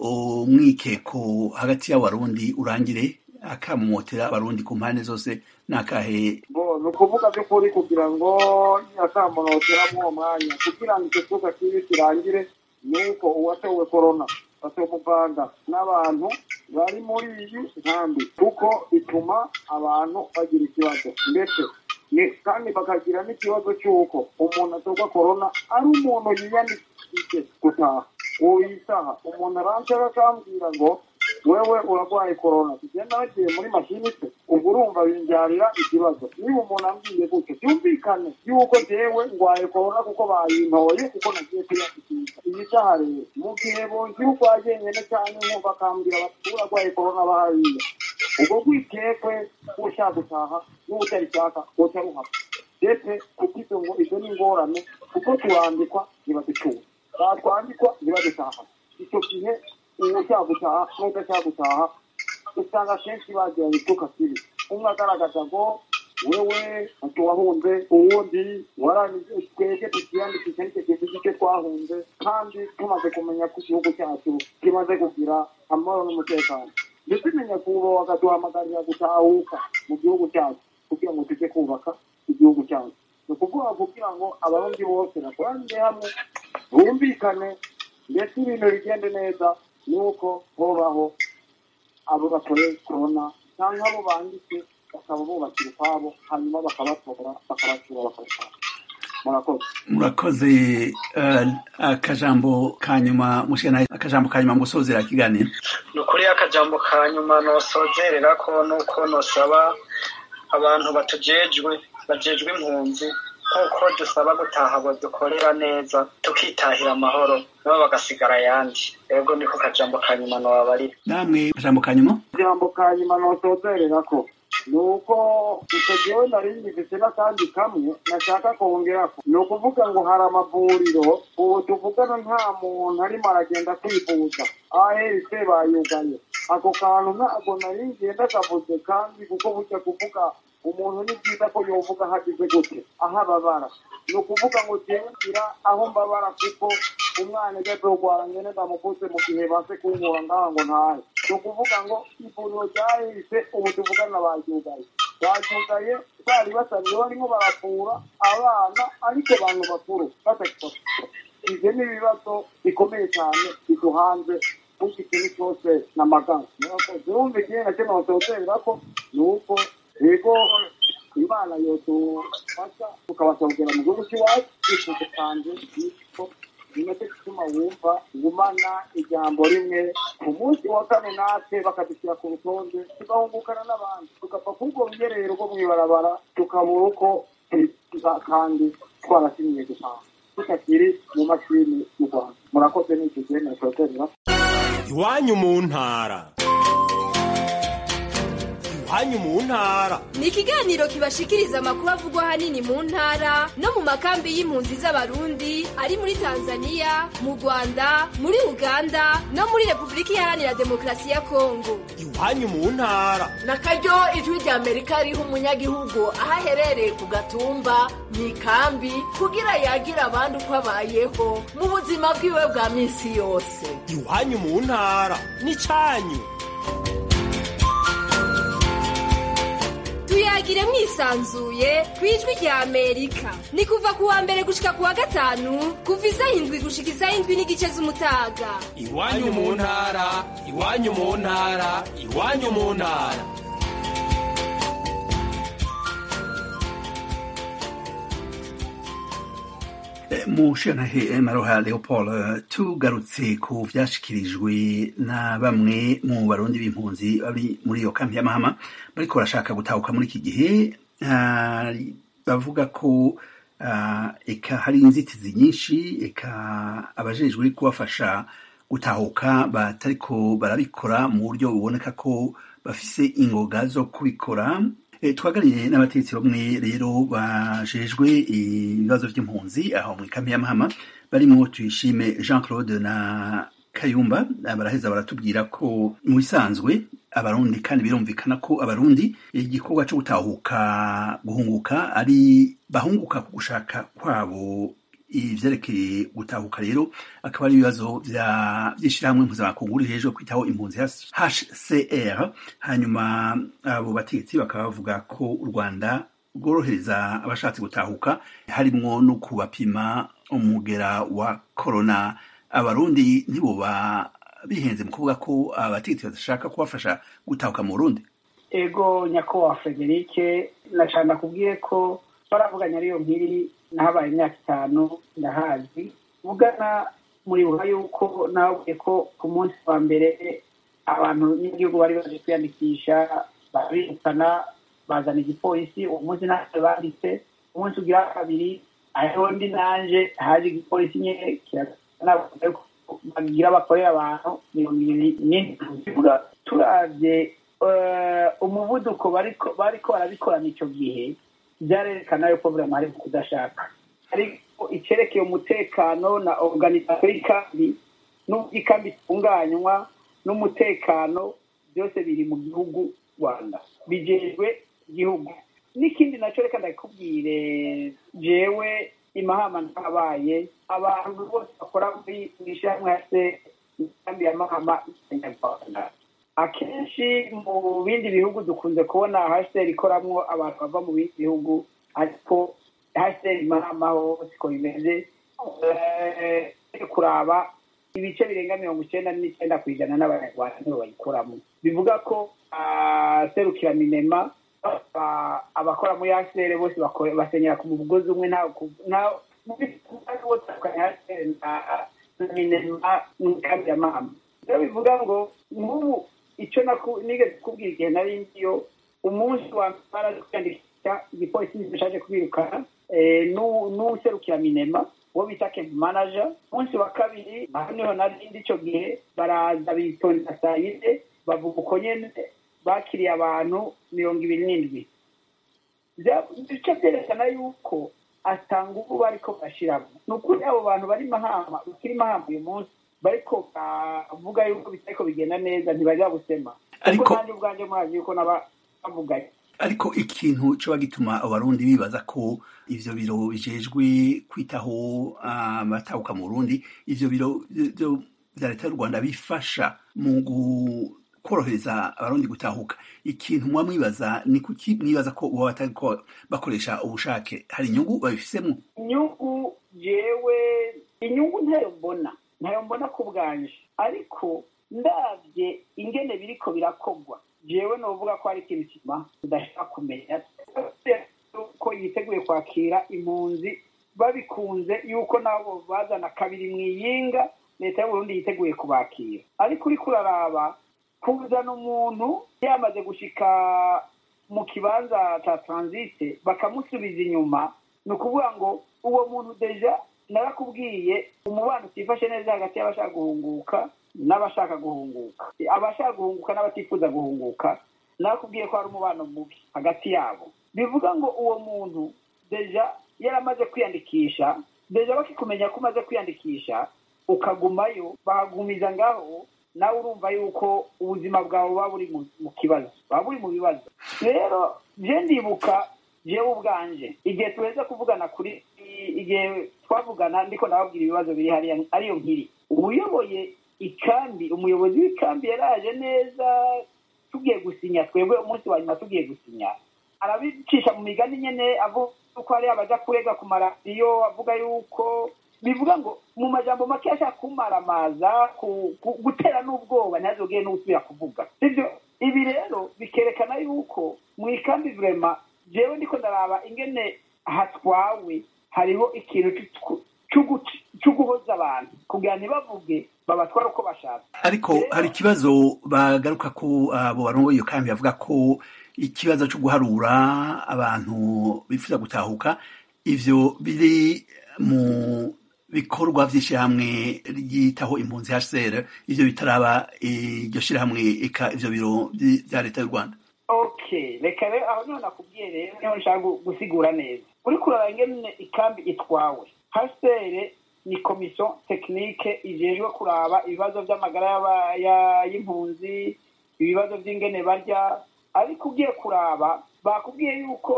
umwikeko hagati y'abarundi urangire akamumotera abarundi ku mpande zose nakahe ni ukuvuga by'ukuri kugira ngo akamunotera uwo mwanya kugira ngo icyo cuka kibi kirangire ni uko uwatewe korona batomuvanga n'abantu bari muri iyi nkambi kuko bituma abantu bagira ikibazo ndetse kandi bakagira n'ikibazo cy'uko umuntu atorwa korona ari umuntu yiyandikishije gutaha uwo yisaha umuntu aranshaka akambwira ngo wewe urarwaye korona tugenda bagiye muri mashini se ubwo urumva binbyarira ikibazo niba umuntu ambwiye gutyo byumvikane yuko jewe ndwaye korona kuko bayintoye kuko nagiye kwiyandikisha iyi saha rero mu gihe bonzi urwaye nyene cyane nkumva akambwira bati urarwaye korona bahariya ubwo rwikekwe ushaka gutaha n'utarishaka woca ruhava ndetse kuko izo ngo izo ni ingorane kuko turandikwa ntibaducura batwandikwa ntibadutaha icyo gihe ushaka gutaha n'udashaka gutaha usanga kenshi bagira ibituka kibi umwe agaragaza ngo wewe tuwahunze uwundi warangije twebwe tukiyandikisha nicyo kintu icyo twahunze kandi tumaze kumenya ko igihugu cyacu kimaze kugira amahoro n'umutekano ndetse imenya kuba bakaduhamagarira gutahuka mu gihugu cyacu kugira ngo tujye kubaka igihugu cyacu ni ukuvuga kugira ngo abarundi bose bakoranire hamwe bumvikane ndetse ibintu bigende neza ni uko hobaho abo bakoreye korona cyangwa abo banditse bakaba bubakira ukwabo hanyuma bakabatora bakabasura bakabashaka murakoze murakoze eh, akajambo ka nyuma mushikana akajambo ka nyuma gusozera ikiganiro ni ukuri akajambo ka nyuma nosozerera ko nuko nosaba abantu batujejwe bajejwe impunzi nk'uko dusaba gutaha ngo dukorera neza tukitahira amahoro nabo bagasigara ayandi ego niko kajambo ka nyuma nobabarira namwe akajambo ka nyuma ijambo ka nyuma nosozerera ko ni uko icyo gihe nari ngifite n'akandi kamwe nashaka kongerako ni ukuvuga ngo hari amavuriro ubu tuvugana nta muntu arimo aragenda kwivuza ahetse bayugaye ako kantu ntabwo nari ngenda kavuze kandi kuko burya kuvuga umuntu ni byiza ko yovuga hagize gute aho ababara ni ukuvuga ngo ngira aho mbabara kuko umwana ujya kurwara ngene ndamukuze mu gihe baze kunkura ngaha ngo ntahe ni ukuvuga ngo ivuriro ryahise ubu tuvugana baryugaye baryugaye bari basanzwe barimo baravura abana ariko abantu bakuru batakibafite ibyo ni ibibazo bikomeye cyane biduhanze kuko ikintu cyose ni amagana zirumva igihe na kimwe batotera ko ni uko yego imana yodufasha tukabasongera mu gihugu cy'iwacu twifuza kandi yuko nicyo gituma wumva gumana ijambo rimwe ku munsi wa kane natwe bakadushyira ku rutonde tugahungukana n'abandi tugapfa kubwo rugerero rwo mu ibarabara tukabura uko tuza kandi twarasinyiye gutaha tutakiri mu mashini y'u rwanda murakoze n'icyo gihe nasoterera iwanyu mu ntara iwanyu mu ntara ni ikiganiro kibashikiriza amakuru avugwa ahanini mu ntara no mu makambi y'impunzi z'abarundi ari muri tanzania mu rwanda muri uganda no muri repubulika iharanira demokarasi ya kongo iwanyu mu ntara na karyo ijwi rya amerika riha umunyagihugu aho aherereye ku gatumba mu ikambi kugira yagire abandi uko abayeho mu buzima bwiwe bwa minsi yose iwanyu mu ntara n'icyanyu tuyagire mwisanzuye ku ijwi rya amerika ni kuva ku wa mbere gushika ku wa gatanu kuva isaha indwi gushika isaha indwi n'igice z'umutaga iwanyu mu ntara iwanyu mu ntara iwanyu mu ntara mushanahe maroha leopold tugarutse ku vyashikirijwe na bamwe mu barundi b'impunzi bari muri iyo kampi y'amahama bariko barashaka gutahuka muri iki gihe bavuga ko eka hari inzitizi nyinshi eka abajejwe kubafasha gutahuka batariko barabikora mu buryo buboneka ko bafise ingoga zo kubikora twaganiriye n'abategetsi bamwe rero bajejwe ibibazo by'impunzi aho mu ikambi y'amahama barimo tuyishime jean claude na kayumba baraheza baratubwira ko mu bisanzwe abarundi kandi birumvikana ko abarundi igikorwa cyo gutahuka guhunguka ari bahunguka ku gushaka kwabo ivyerekeye gutahuka rero akaba ari ibibazo vy'ishirahamwe mpuzamakungu hejuru kwitaho impunzi hcr hanyuma abo bategetsi bakaba bavuga ko u rwanda rworohereza abashatse gutahuka harimwo no kubapima umugera wa korona abarundi ntiboba bihenze mu kuvuga ko abategetsi badashaka kubafasha gutahuka mu burundi ego nyakubahwa federike nashaka kubwiye ko baravuganye ariyo nkiri nahabaye imyaka itanu ndahazi vugana muribuka yuko nawe ko ku munsi wa mbere abantu n'igihugu bari baje kwiyandikisha barabirukana bazana igipolisi uwo munsi natwe banditse umunsi ugira kabiri hariho ndi nanje haje igipolisi nyene bagira bakorera abantu mirongo ibiri n'indwi turavye umuvuduko bariko bariko barabikorana icyo gihe byarerekana yuko burema hari kudashaka ariko icyerekeye umutekano na organizasiyo y'ikambi n'uburyo ikambi itunganywa n'umutekano byose biri mu gihugu rwanda bijejwe igihugu n'ikindi nacyo reka ndakubwire jewe imahama ntabaye abantu bose bakora muri mu ishyirahamwe ya se imigambi ya mahama y'abanyarwanda akenshi mu bindi bihugu dukunze kubona hasiteri ikoramwo abantu bava mu bindi bihugu ariko hasiteri mahama ho siko bimeze Eh, kuraba ibice birenga mirongo icyenda n'icyenda ku ijana n'abanyarwanda nibo bayikoramo bivuga ko ah, serukira minema ah, abakora muri hasiteri bose bakore- basenyera ku mugozi umwe nta ku- nta- mu bihugu bose bakora hasiteri na na minema n'imigambi ya mahama rero bivuga ngo nk'ubu icyo naku- nigeze kubwira igihe nari ndiyo umunsi wa mbere baraje kwiyandikisha igipolisi gishaje kubirukana eh, n'u- n'userukira minema uwo bita kempu manaja umunsi wa kabiri naho niho nari ndi icyo gihe baraza bitondera saa yine bavuga uko nyene bakiriye abantu mirongo ibiri n'indwi Bya- bice byerekana yuko atanga ubu bariko barashiramo ni ukuri abo bantu bari mahama bakiri mahama uyu munsi bariko bavuga yuko bitariko bigenda neza ntibajya gusema Ariko- kuko nanjye ubwanjye murazi yuko naba bavuganye ariko ikintu coba gituma abarundi bibaza ko ivyo biro bijejwe kwitaho abatahuka mu burundi ivyo biro vyo- vya leta y'u rwanda bifasha mu gu- korohereza abarundi gutahuka ikintu muba mwibaza ni kuki mwibaza ko boba batariko bakoresha ubushake hari inyungu babifisemo inyungu jewe inyungu ntayo mbona ntayo mbona ku bwanje ariko ndabye ingene biriko birakogwa jewe novuga ko hari ikintu kima udashaka kumenya ko yiteguye kwakira impunzi babikunze yuko nabo bazana kabiri mu iyinga leta y'uburundi yiteguye kubakira ariko uriko uraraba kuzana umuntu yamaze gushika mu kibanza ca transite bakamusubiza inyuma ni ukuvuga ngo uwo muntu deja narakubwiye umubano utifashe neza hagati y'abashaka guhunguka n'abashaka guhunguka abashaka guhunguka n'abatifuza guhunguka narakubwiye ko hari umubano mubi hagati yabo bivuga ngo uwo muntu deja yaramaze kwiyandikisha deja bakikumenya ko umaze kwiyandikisha ukagumayo bahagumiza ngaho nawe urumva yuko ubuzima bwawe buba buri mu- mu kibazo buba buri mu bibazo rero je ndibuka jewe ubwanje igihe tuheze kuvugana kuri igihe twavugana ndiko nababwira ibibazo biri hariya ariyo nkiri uyoboye ikambi umuyobozi w'ikambi yaraje neza tugiye gusinya twebwe umunsi wa nyuma tugiye gusinya arabicisha mu migani nyene avuga ko hari abaja kurega ku maradiyo avuga yuko bivuga ngo mu majambo make ashaka kumaramaza ku- ku- gutera n'ubwoba ntazogere n'usubira kuvuga sibyo ibi rero bikerekana yuko mu ikambi vrema jewe ndiko ndaraba ingene hatwawe hariho ikintu c'uku- c'ugu- c'uguhoza abantu kugira ntibavuge babatwara uko bashaka ariko hari ikibazo bagaruka ko abo barongoye iyo kambi bavuga ko ikibazo cyo guharura abantu bifuza gutahuka ivyo biri mu bikorwa vy'ishirahamwe ryitaho impunzi HCR ivyo bitaraba iryo shirahamwe eka ivyo biro vy- vya leta y'u Rwanda okay reka rero aho niho nakubwiye rero niho nshaka gu- gusigura neza uriko uraraba ingene ikambi itwawe hasere ni komisiyo tekinike ijejwe kuraba ibibazo by'amagara y'aba- ya- y'impunzi ibibazo by'ingene barya ariko ugiye kuraba bakubwiye yuko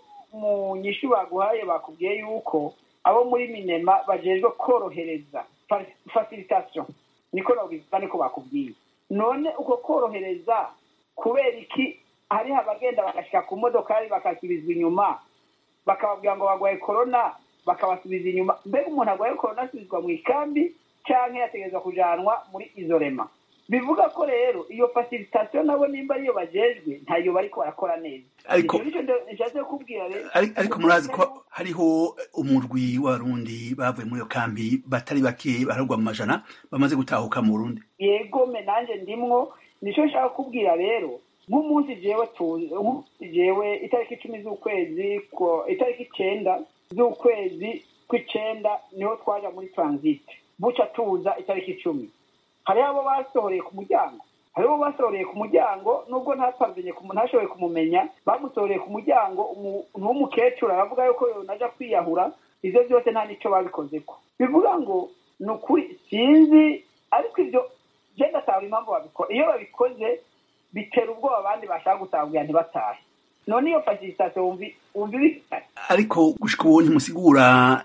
mu nyishu baguhaye bakubwiye yuko abo muri minema bajejwe korohereza fa- facilitation niko nabivuga niko bakubwiye none uko korohereza kubera iki hariho abagenda bagashika ku modokari bakasubizwa inyuma bakababwira ngo barwaye korona bakabasubiza inyuma mbega umuntu arwaye korona asubizwa mu ikambi canke yategerezwa kujanwa muri izorema bivuga ko rero iyo facilitation nabo nimba ariyo bajejwe ntayo bariko barakora neza Ariko- Ico nico ndo- nshatse kukubwira rero Ari- ariko murazi ko hariho umurwi w'abarundi bavuye muri iyo kambi batari bake baharugwa mu majana bamaze gutahuka mu Burundi yego me nanje ndimwo nico nshaka kukubwira rero nk'umunsi jewe tuzi nk'umunsi jewe itariki icumi z'ukwezi ko- itariki icenda z'ukwezi kw'icenda niho twaja muri transit buca tuza itariki icumi hariho abo basohoreye ku muryango hariho basoreye ku muryango nubwo ntapamvenye ntashoboye kumumenya bamusoreye ku muryango umuntu w'umukecuru aravuga yuko yonaja kwiyahura ivyo byose nta nico babikozeko bivuga ngo ni ukuri sinzi ariko ivyo je ndasaba impamvu babikora iyo babikoze bitera ubwoba abandi bashaka gutahugira ntibatahe none iyo facilitation wumvi wumva ibitari ariko gushika ubu ntimusigura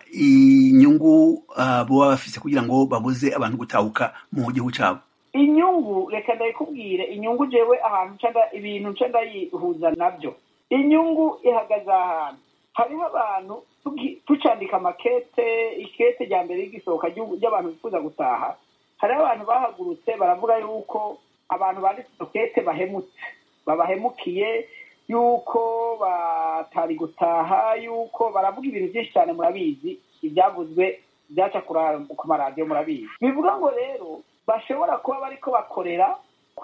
inyungu uh, boba bafise kugira ngo babuze abantu gutahuka mu gihugu cabo inyungu reka ndabikubwire inyungu jewe ahantu nca ibintu nca ndayihuza nabyo inyungu ihagaze ahantu hariho abantu tucandika amakete ikete rya mbere y'igisohoka ry'abantu bifuza gutaha hariho abantu bahagurutse baravuga yuko abantu banditse izo kete bahemutse babahemukiye yuko batari gutaha yuko baravuga ibintu byinshi cyane murabizi ibyavuzwe byaca ku maradiyo murabizi bivuga ngo rero bashobora kuba bariko bakorera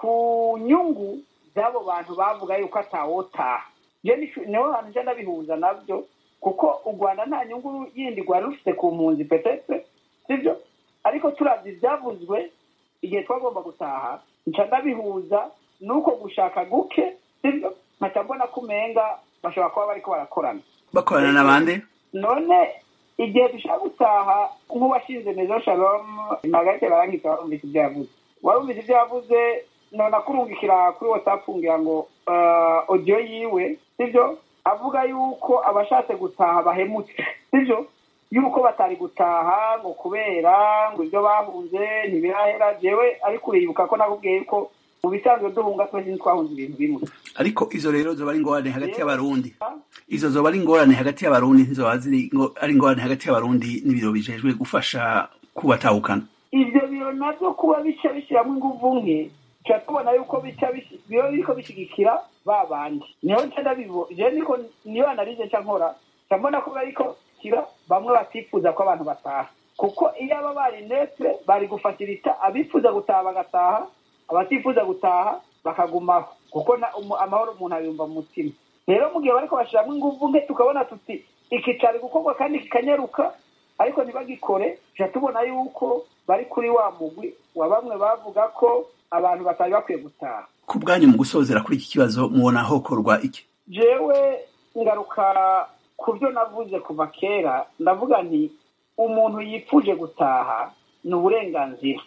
ku nyungu z'abo bantu bavuga yuko atawotaha niho hantu nje ndabihuza nabyo kuko u rwanda nta nyungu yindi rwari rufite ku mpunzi petete sibyo ariko turavye ivyavuzwe igihe twagomba gutaha nca ndabihuza nuko gushaka guke sibyo nkaca mbona ko umenga bashobora kuba bariko barakorana bakorana n'abandi none igihe dushaka gutaha nk'uwashinze mezo shalom magarite barangika warumvise ibyo yavuze warumvise ibyo yavuze none akurungikira kuri whatsapp ngira ngo audio yiwe sibyo avuga yuko abashatse gutaha bahemutse sibyo yuko batari gutaha ngo kubera ngo ibyo bahunze ntibirahera jewe ariko uribuka ko nakubwiye yuko mu bisanzwe duhunga twese ntitwahunze ibintu bimwe ariko izo rero zoba ari ingorane hagati y'abarundi izo zoba ari ingorane hagati y'abarundi ntizoba ari ingorane hagati y'abarundi n'ibiro bijejwe gufasha kubatahukana ivyo biro navyo kuba bica bishiramwo inguvu nke tuca tubona yuko bica biba biriko bishigikira ba bandi niho nca ndabibo je niko niyo analize nca nkora nca mbona ko bariko kira bamwe batifuza ko abantu bataha kuko iyo aba bari netre bari gufashirita abifuza gutaha bagataha abatifuza gutaha bakagumaho kuko amahoro umuntu abiyumva mu mutima rero mu gihe bariko bashiramwo inguvu nke tukabona tuti iki cari gukorwa kandi kikanyaruka ariko ntibagikore tuca tubona yuko bari kuri wa mugwi wa bamwe bavuga ko abantu batari bakwiye gutaha ku bwanyu mu gusozera kuri iki kibazo mubona hokorwa iki jewe ngaruka ku byo navuze kuva kera ndavuga nti umuntu yipfuje gutaha ni uburenganzira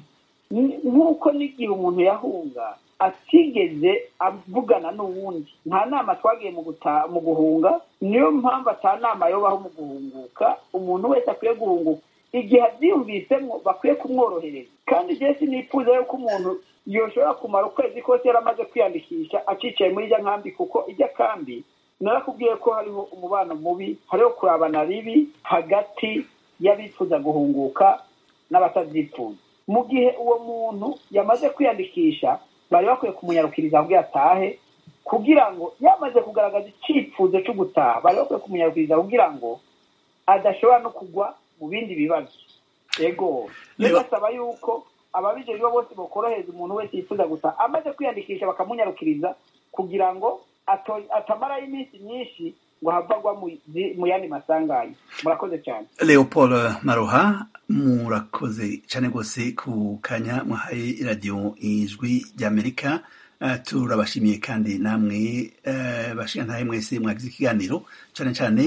nk'uko n'igihe umuntu yahunga atigeze avugana n'uwundi nta nama twagiye mu guhunga niyo mpamvu ata nama yobaho mu guhunguka umuntu wese akwiye guhunguka igihe abyiyumvisemo bakwiye kumworohereza kandi igihe sinifuza yuko umuntu yoshobora kumara ukwezi kose yaramaze kwiyandikisha acicaye muri ijya nkambi kuko ijya kambi narakubwiye ko hariho umubano mubi hariho kurabana ribi hagati y'abifuza guhunguka n'abatavyifuza mu gihe uwo muntu yamaze kwiyandikisha bari bakwiye kumunyarukiriza abwiye atahe kugira ngo yamaze kugaragaza icyifuzo cyo gutaha bari bakwiye kumunyarukiriza kugira ngo adashobora no kugwa mu bindi bibazo ego basaba yuko ababijejwe bose bakorohereza umuntu wese yifuza gutaha amaze kwiyandikisha bakamunyarukiriza kugira ngo atamarayo iminsi myinshi ngo havagwa mu yandi masanganya murakoze cyane leopold maroha murakoze cyane rwose ku kanya mwahaye iradiyo ijwi ry'amerika turabashimiye kandi namwe bashinga ntahe mwese mwagize ikiganiro cyane cyane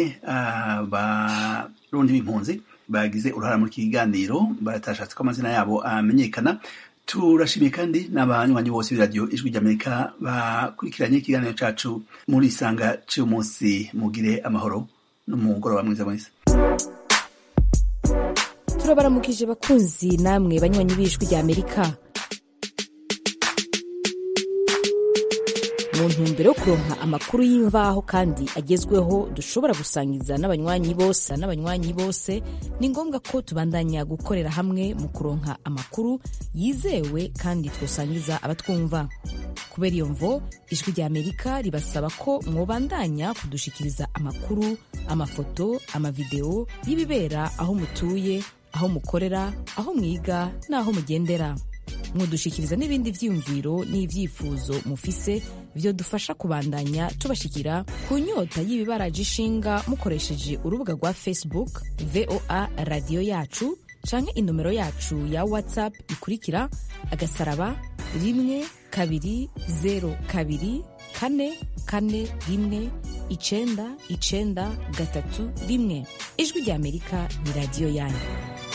abarundi b'impunzi bagize uruhara muri iki kiganiro batashatse ko amazina yabo amenyekana turashimiye kandi n'abanywanyi bose b'iradiyo ijwi ry'amerika bakurikiranye ikiganiro cacu muri isanga cy'uyu munsi mugire amahoro n'umugoroba mwiza mwese turabaramukije bakunzi namwe banywanyi b'ijwi ry'amerika mu ntumbero yo kuronka amakuru y'imvaho kandi agezweho dushobora gusangiza n'abanywanyi bose n'abanywanyi bose ni ngombwa ko tubandanya gukorera hamwe mu kuronka amakuru yizewe kandi twosangiza abatwumva kubera iyo mvo ijwi rya amerika ribasaba ko mwobandanya kudushikiriza amakuru amafoto amavideo y'ibibera aho mutuye aho mukorera aho mwiga n'aho mugendera mudushikiriza n'ibindi vyiyumviro n'ivyifuzo mufise vyo dufasha kubandanya tubashikira ku nyota y'ibibaraje ishinga mukoresheje urubuga rwa facebook voa radiyo yacu canke inomero yacu ya whatsapp ikurikira agasaraba rimwe kabiri zeru kabiri kane kane rimwe icenda icenda gatatu rimwe ijwi rya amerika ni radiyo yanyu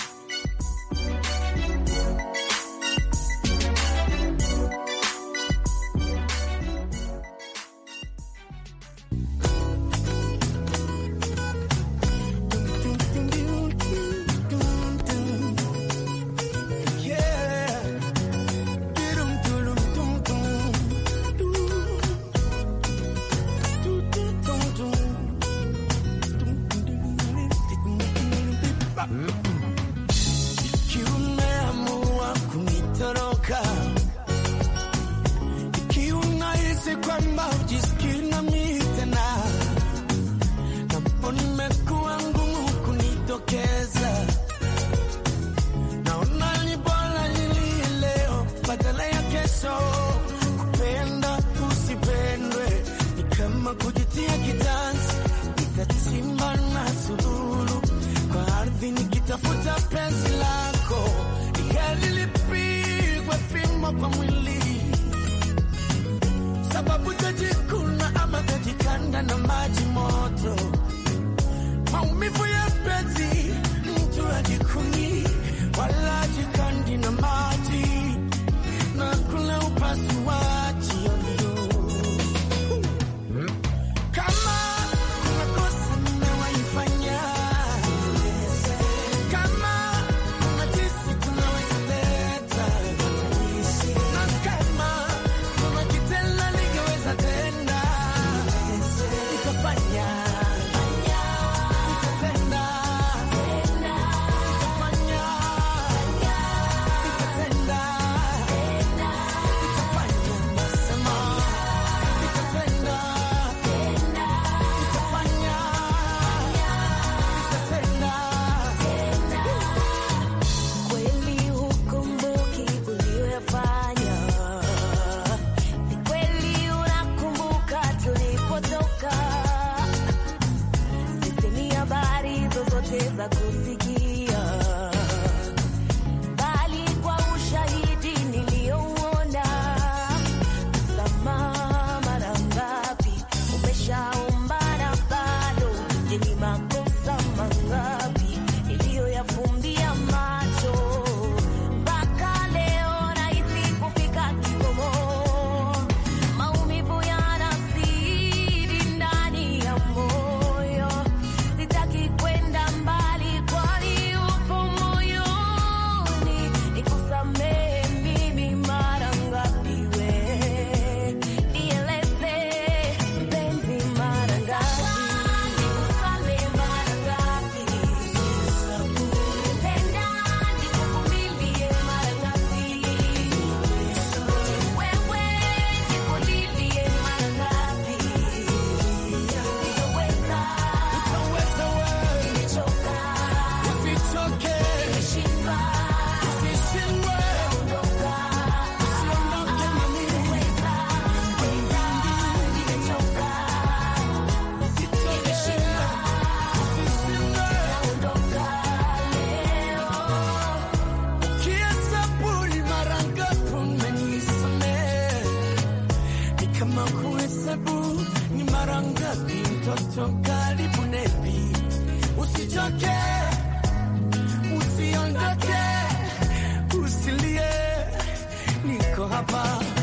Ikiwa umeamua kunitoroka, ikiwa unahisi kwamba hujisikii nami tena, napo nimekuwa ngumu kunitokeza, naona ni bora nilie leo badala ya kesho. Kupenda usipendwe ni kama kujitia kitanzi, nitachimba na sululu kwa ardhi nikitafuta penzi lako, heri lipigwe fimbo kwa mwili, sababu tajikuna ama tajikanda na maji moto, maumivu ya penzi mtu ajikuni wala ajikandi na maji na kula upasuaji ovyo. Kama kuna kosa nimewaifanya kama kuna jinsi tunaweza leta na kama kuna kitendo ningeweza tenda nikafanya nikatenda nikafanya nikatenda nikafanya nasema nikatenda nikafanya nikatenda Kweli hukumbuki uliyoyafanya, ni kweli unakumbuka tulipotoka. Sisemi habari zozote za kusikia, bali kwa ushahidi niliyouona. Msamaha mara ngapi umeshaomba na bado? Je, ni makosa mangapi niliyoyafumbia macho mpaka leo nahisi kufika kikomo. Maumivu yanazidi ndani ya moyo, sitaki kwenda mbali, kwani upo moyoni. Nikusamehe mimi mara ngapi we, nieleze mpenzi, mara ngapi nikusamehe, mara ngapi Penda nikuvumilie mara ngapi? Wewe nikulilie mara ngapi? Sitoweza, nimechoka, Usichoke, nimeshindwa, usishindwe, ondoka. usiondoke na mimi. Weza, weza, nimechoka, nimeshindwa, naondoka leo. Ukihesabu ni mara ngapi umenisamehe, ni kama kuhesabu ni mara ngapi mtoto karibu nepi. Usichoke, usiondoke, usilie, niko hapa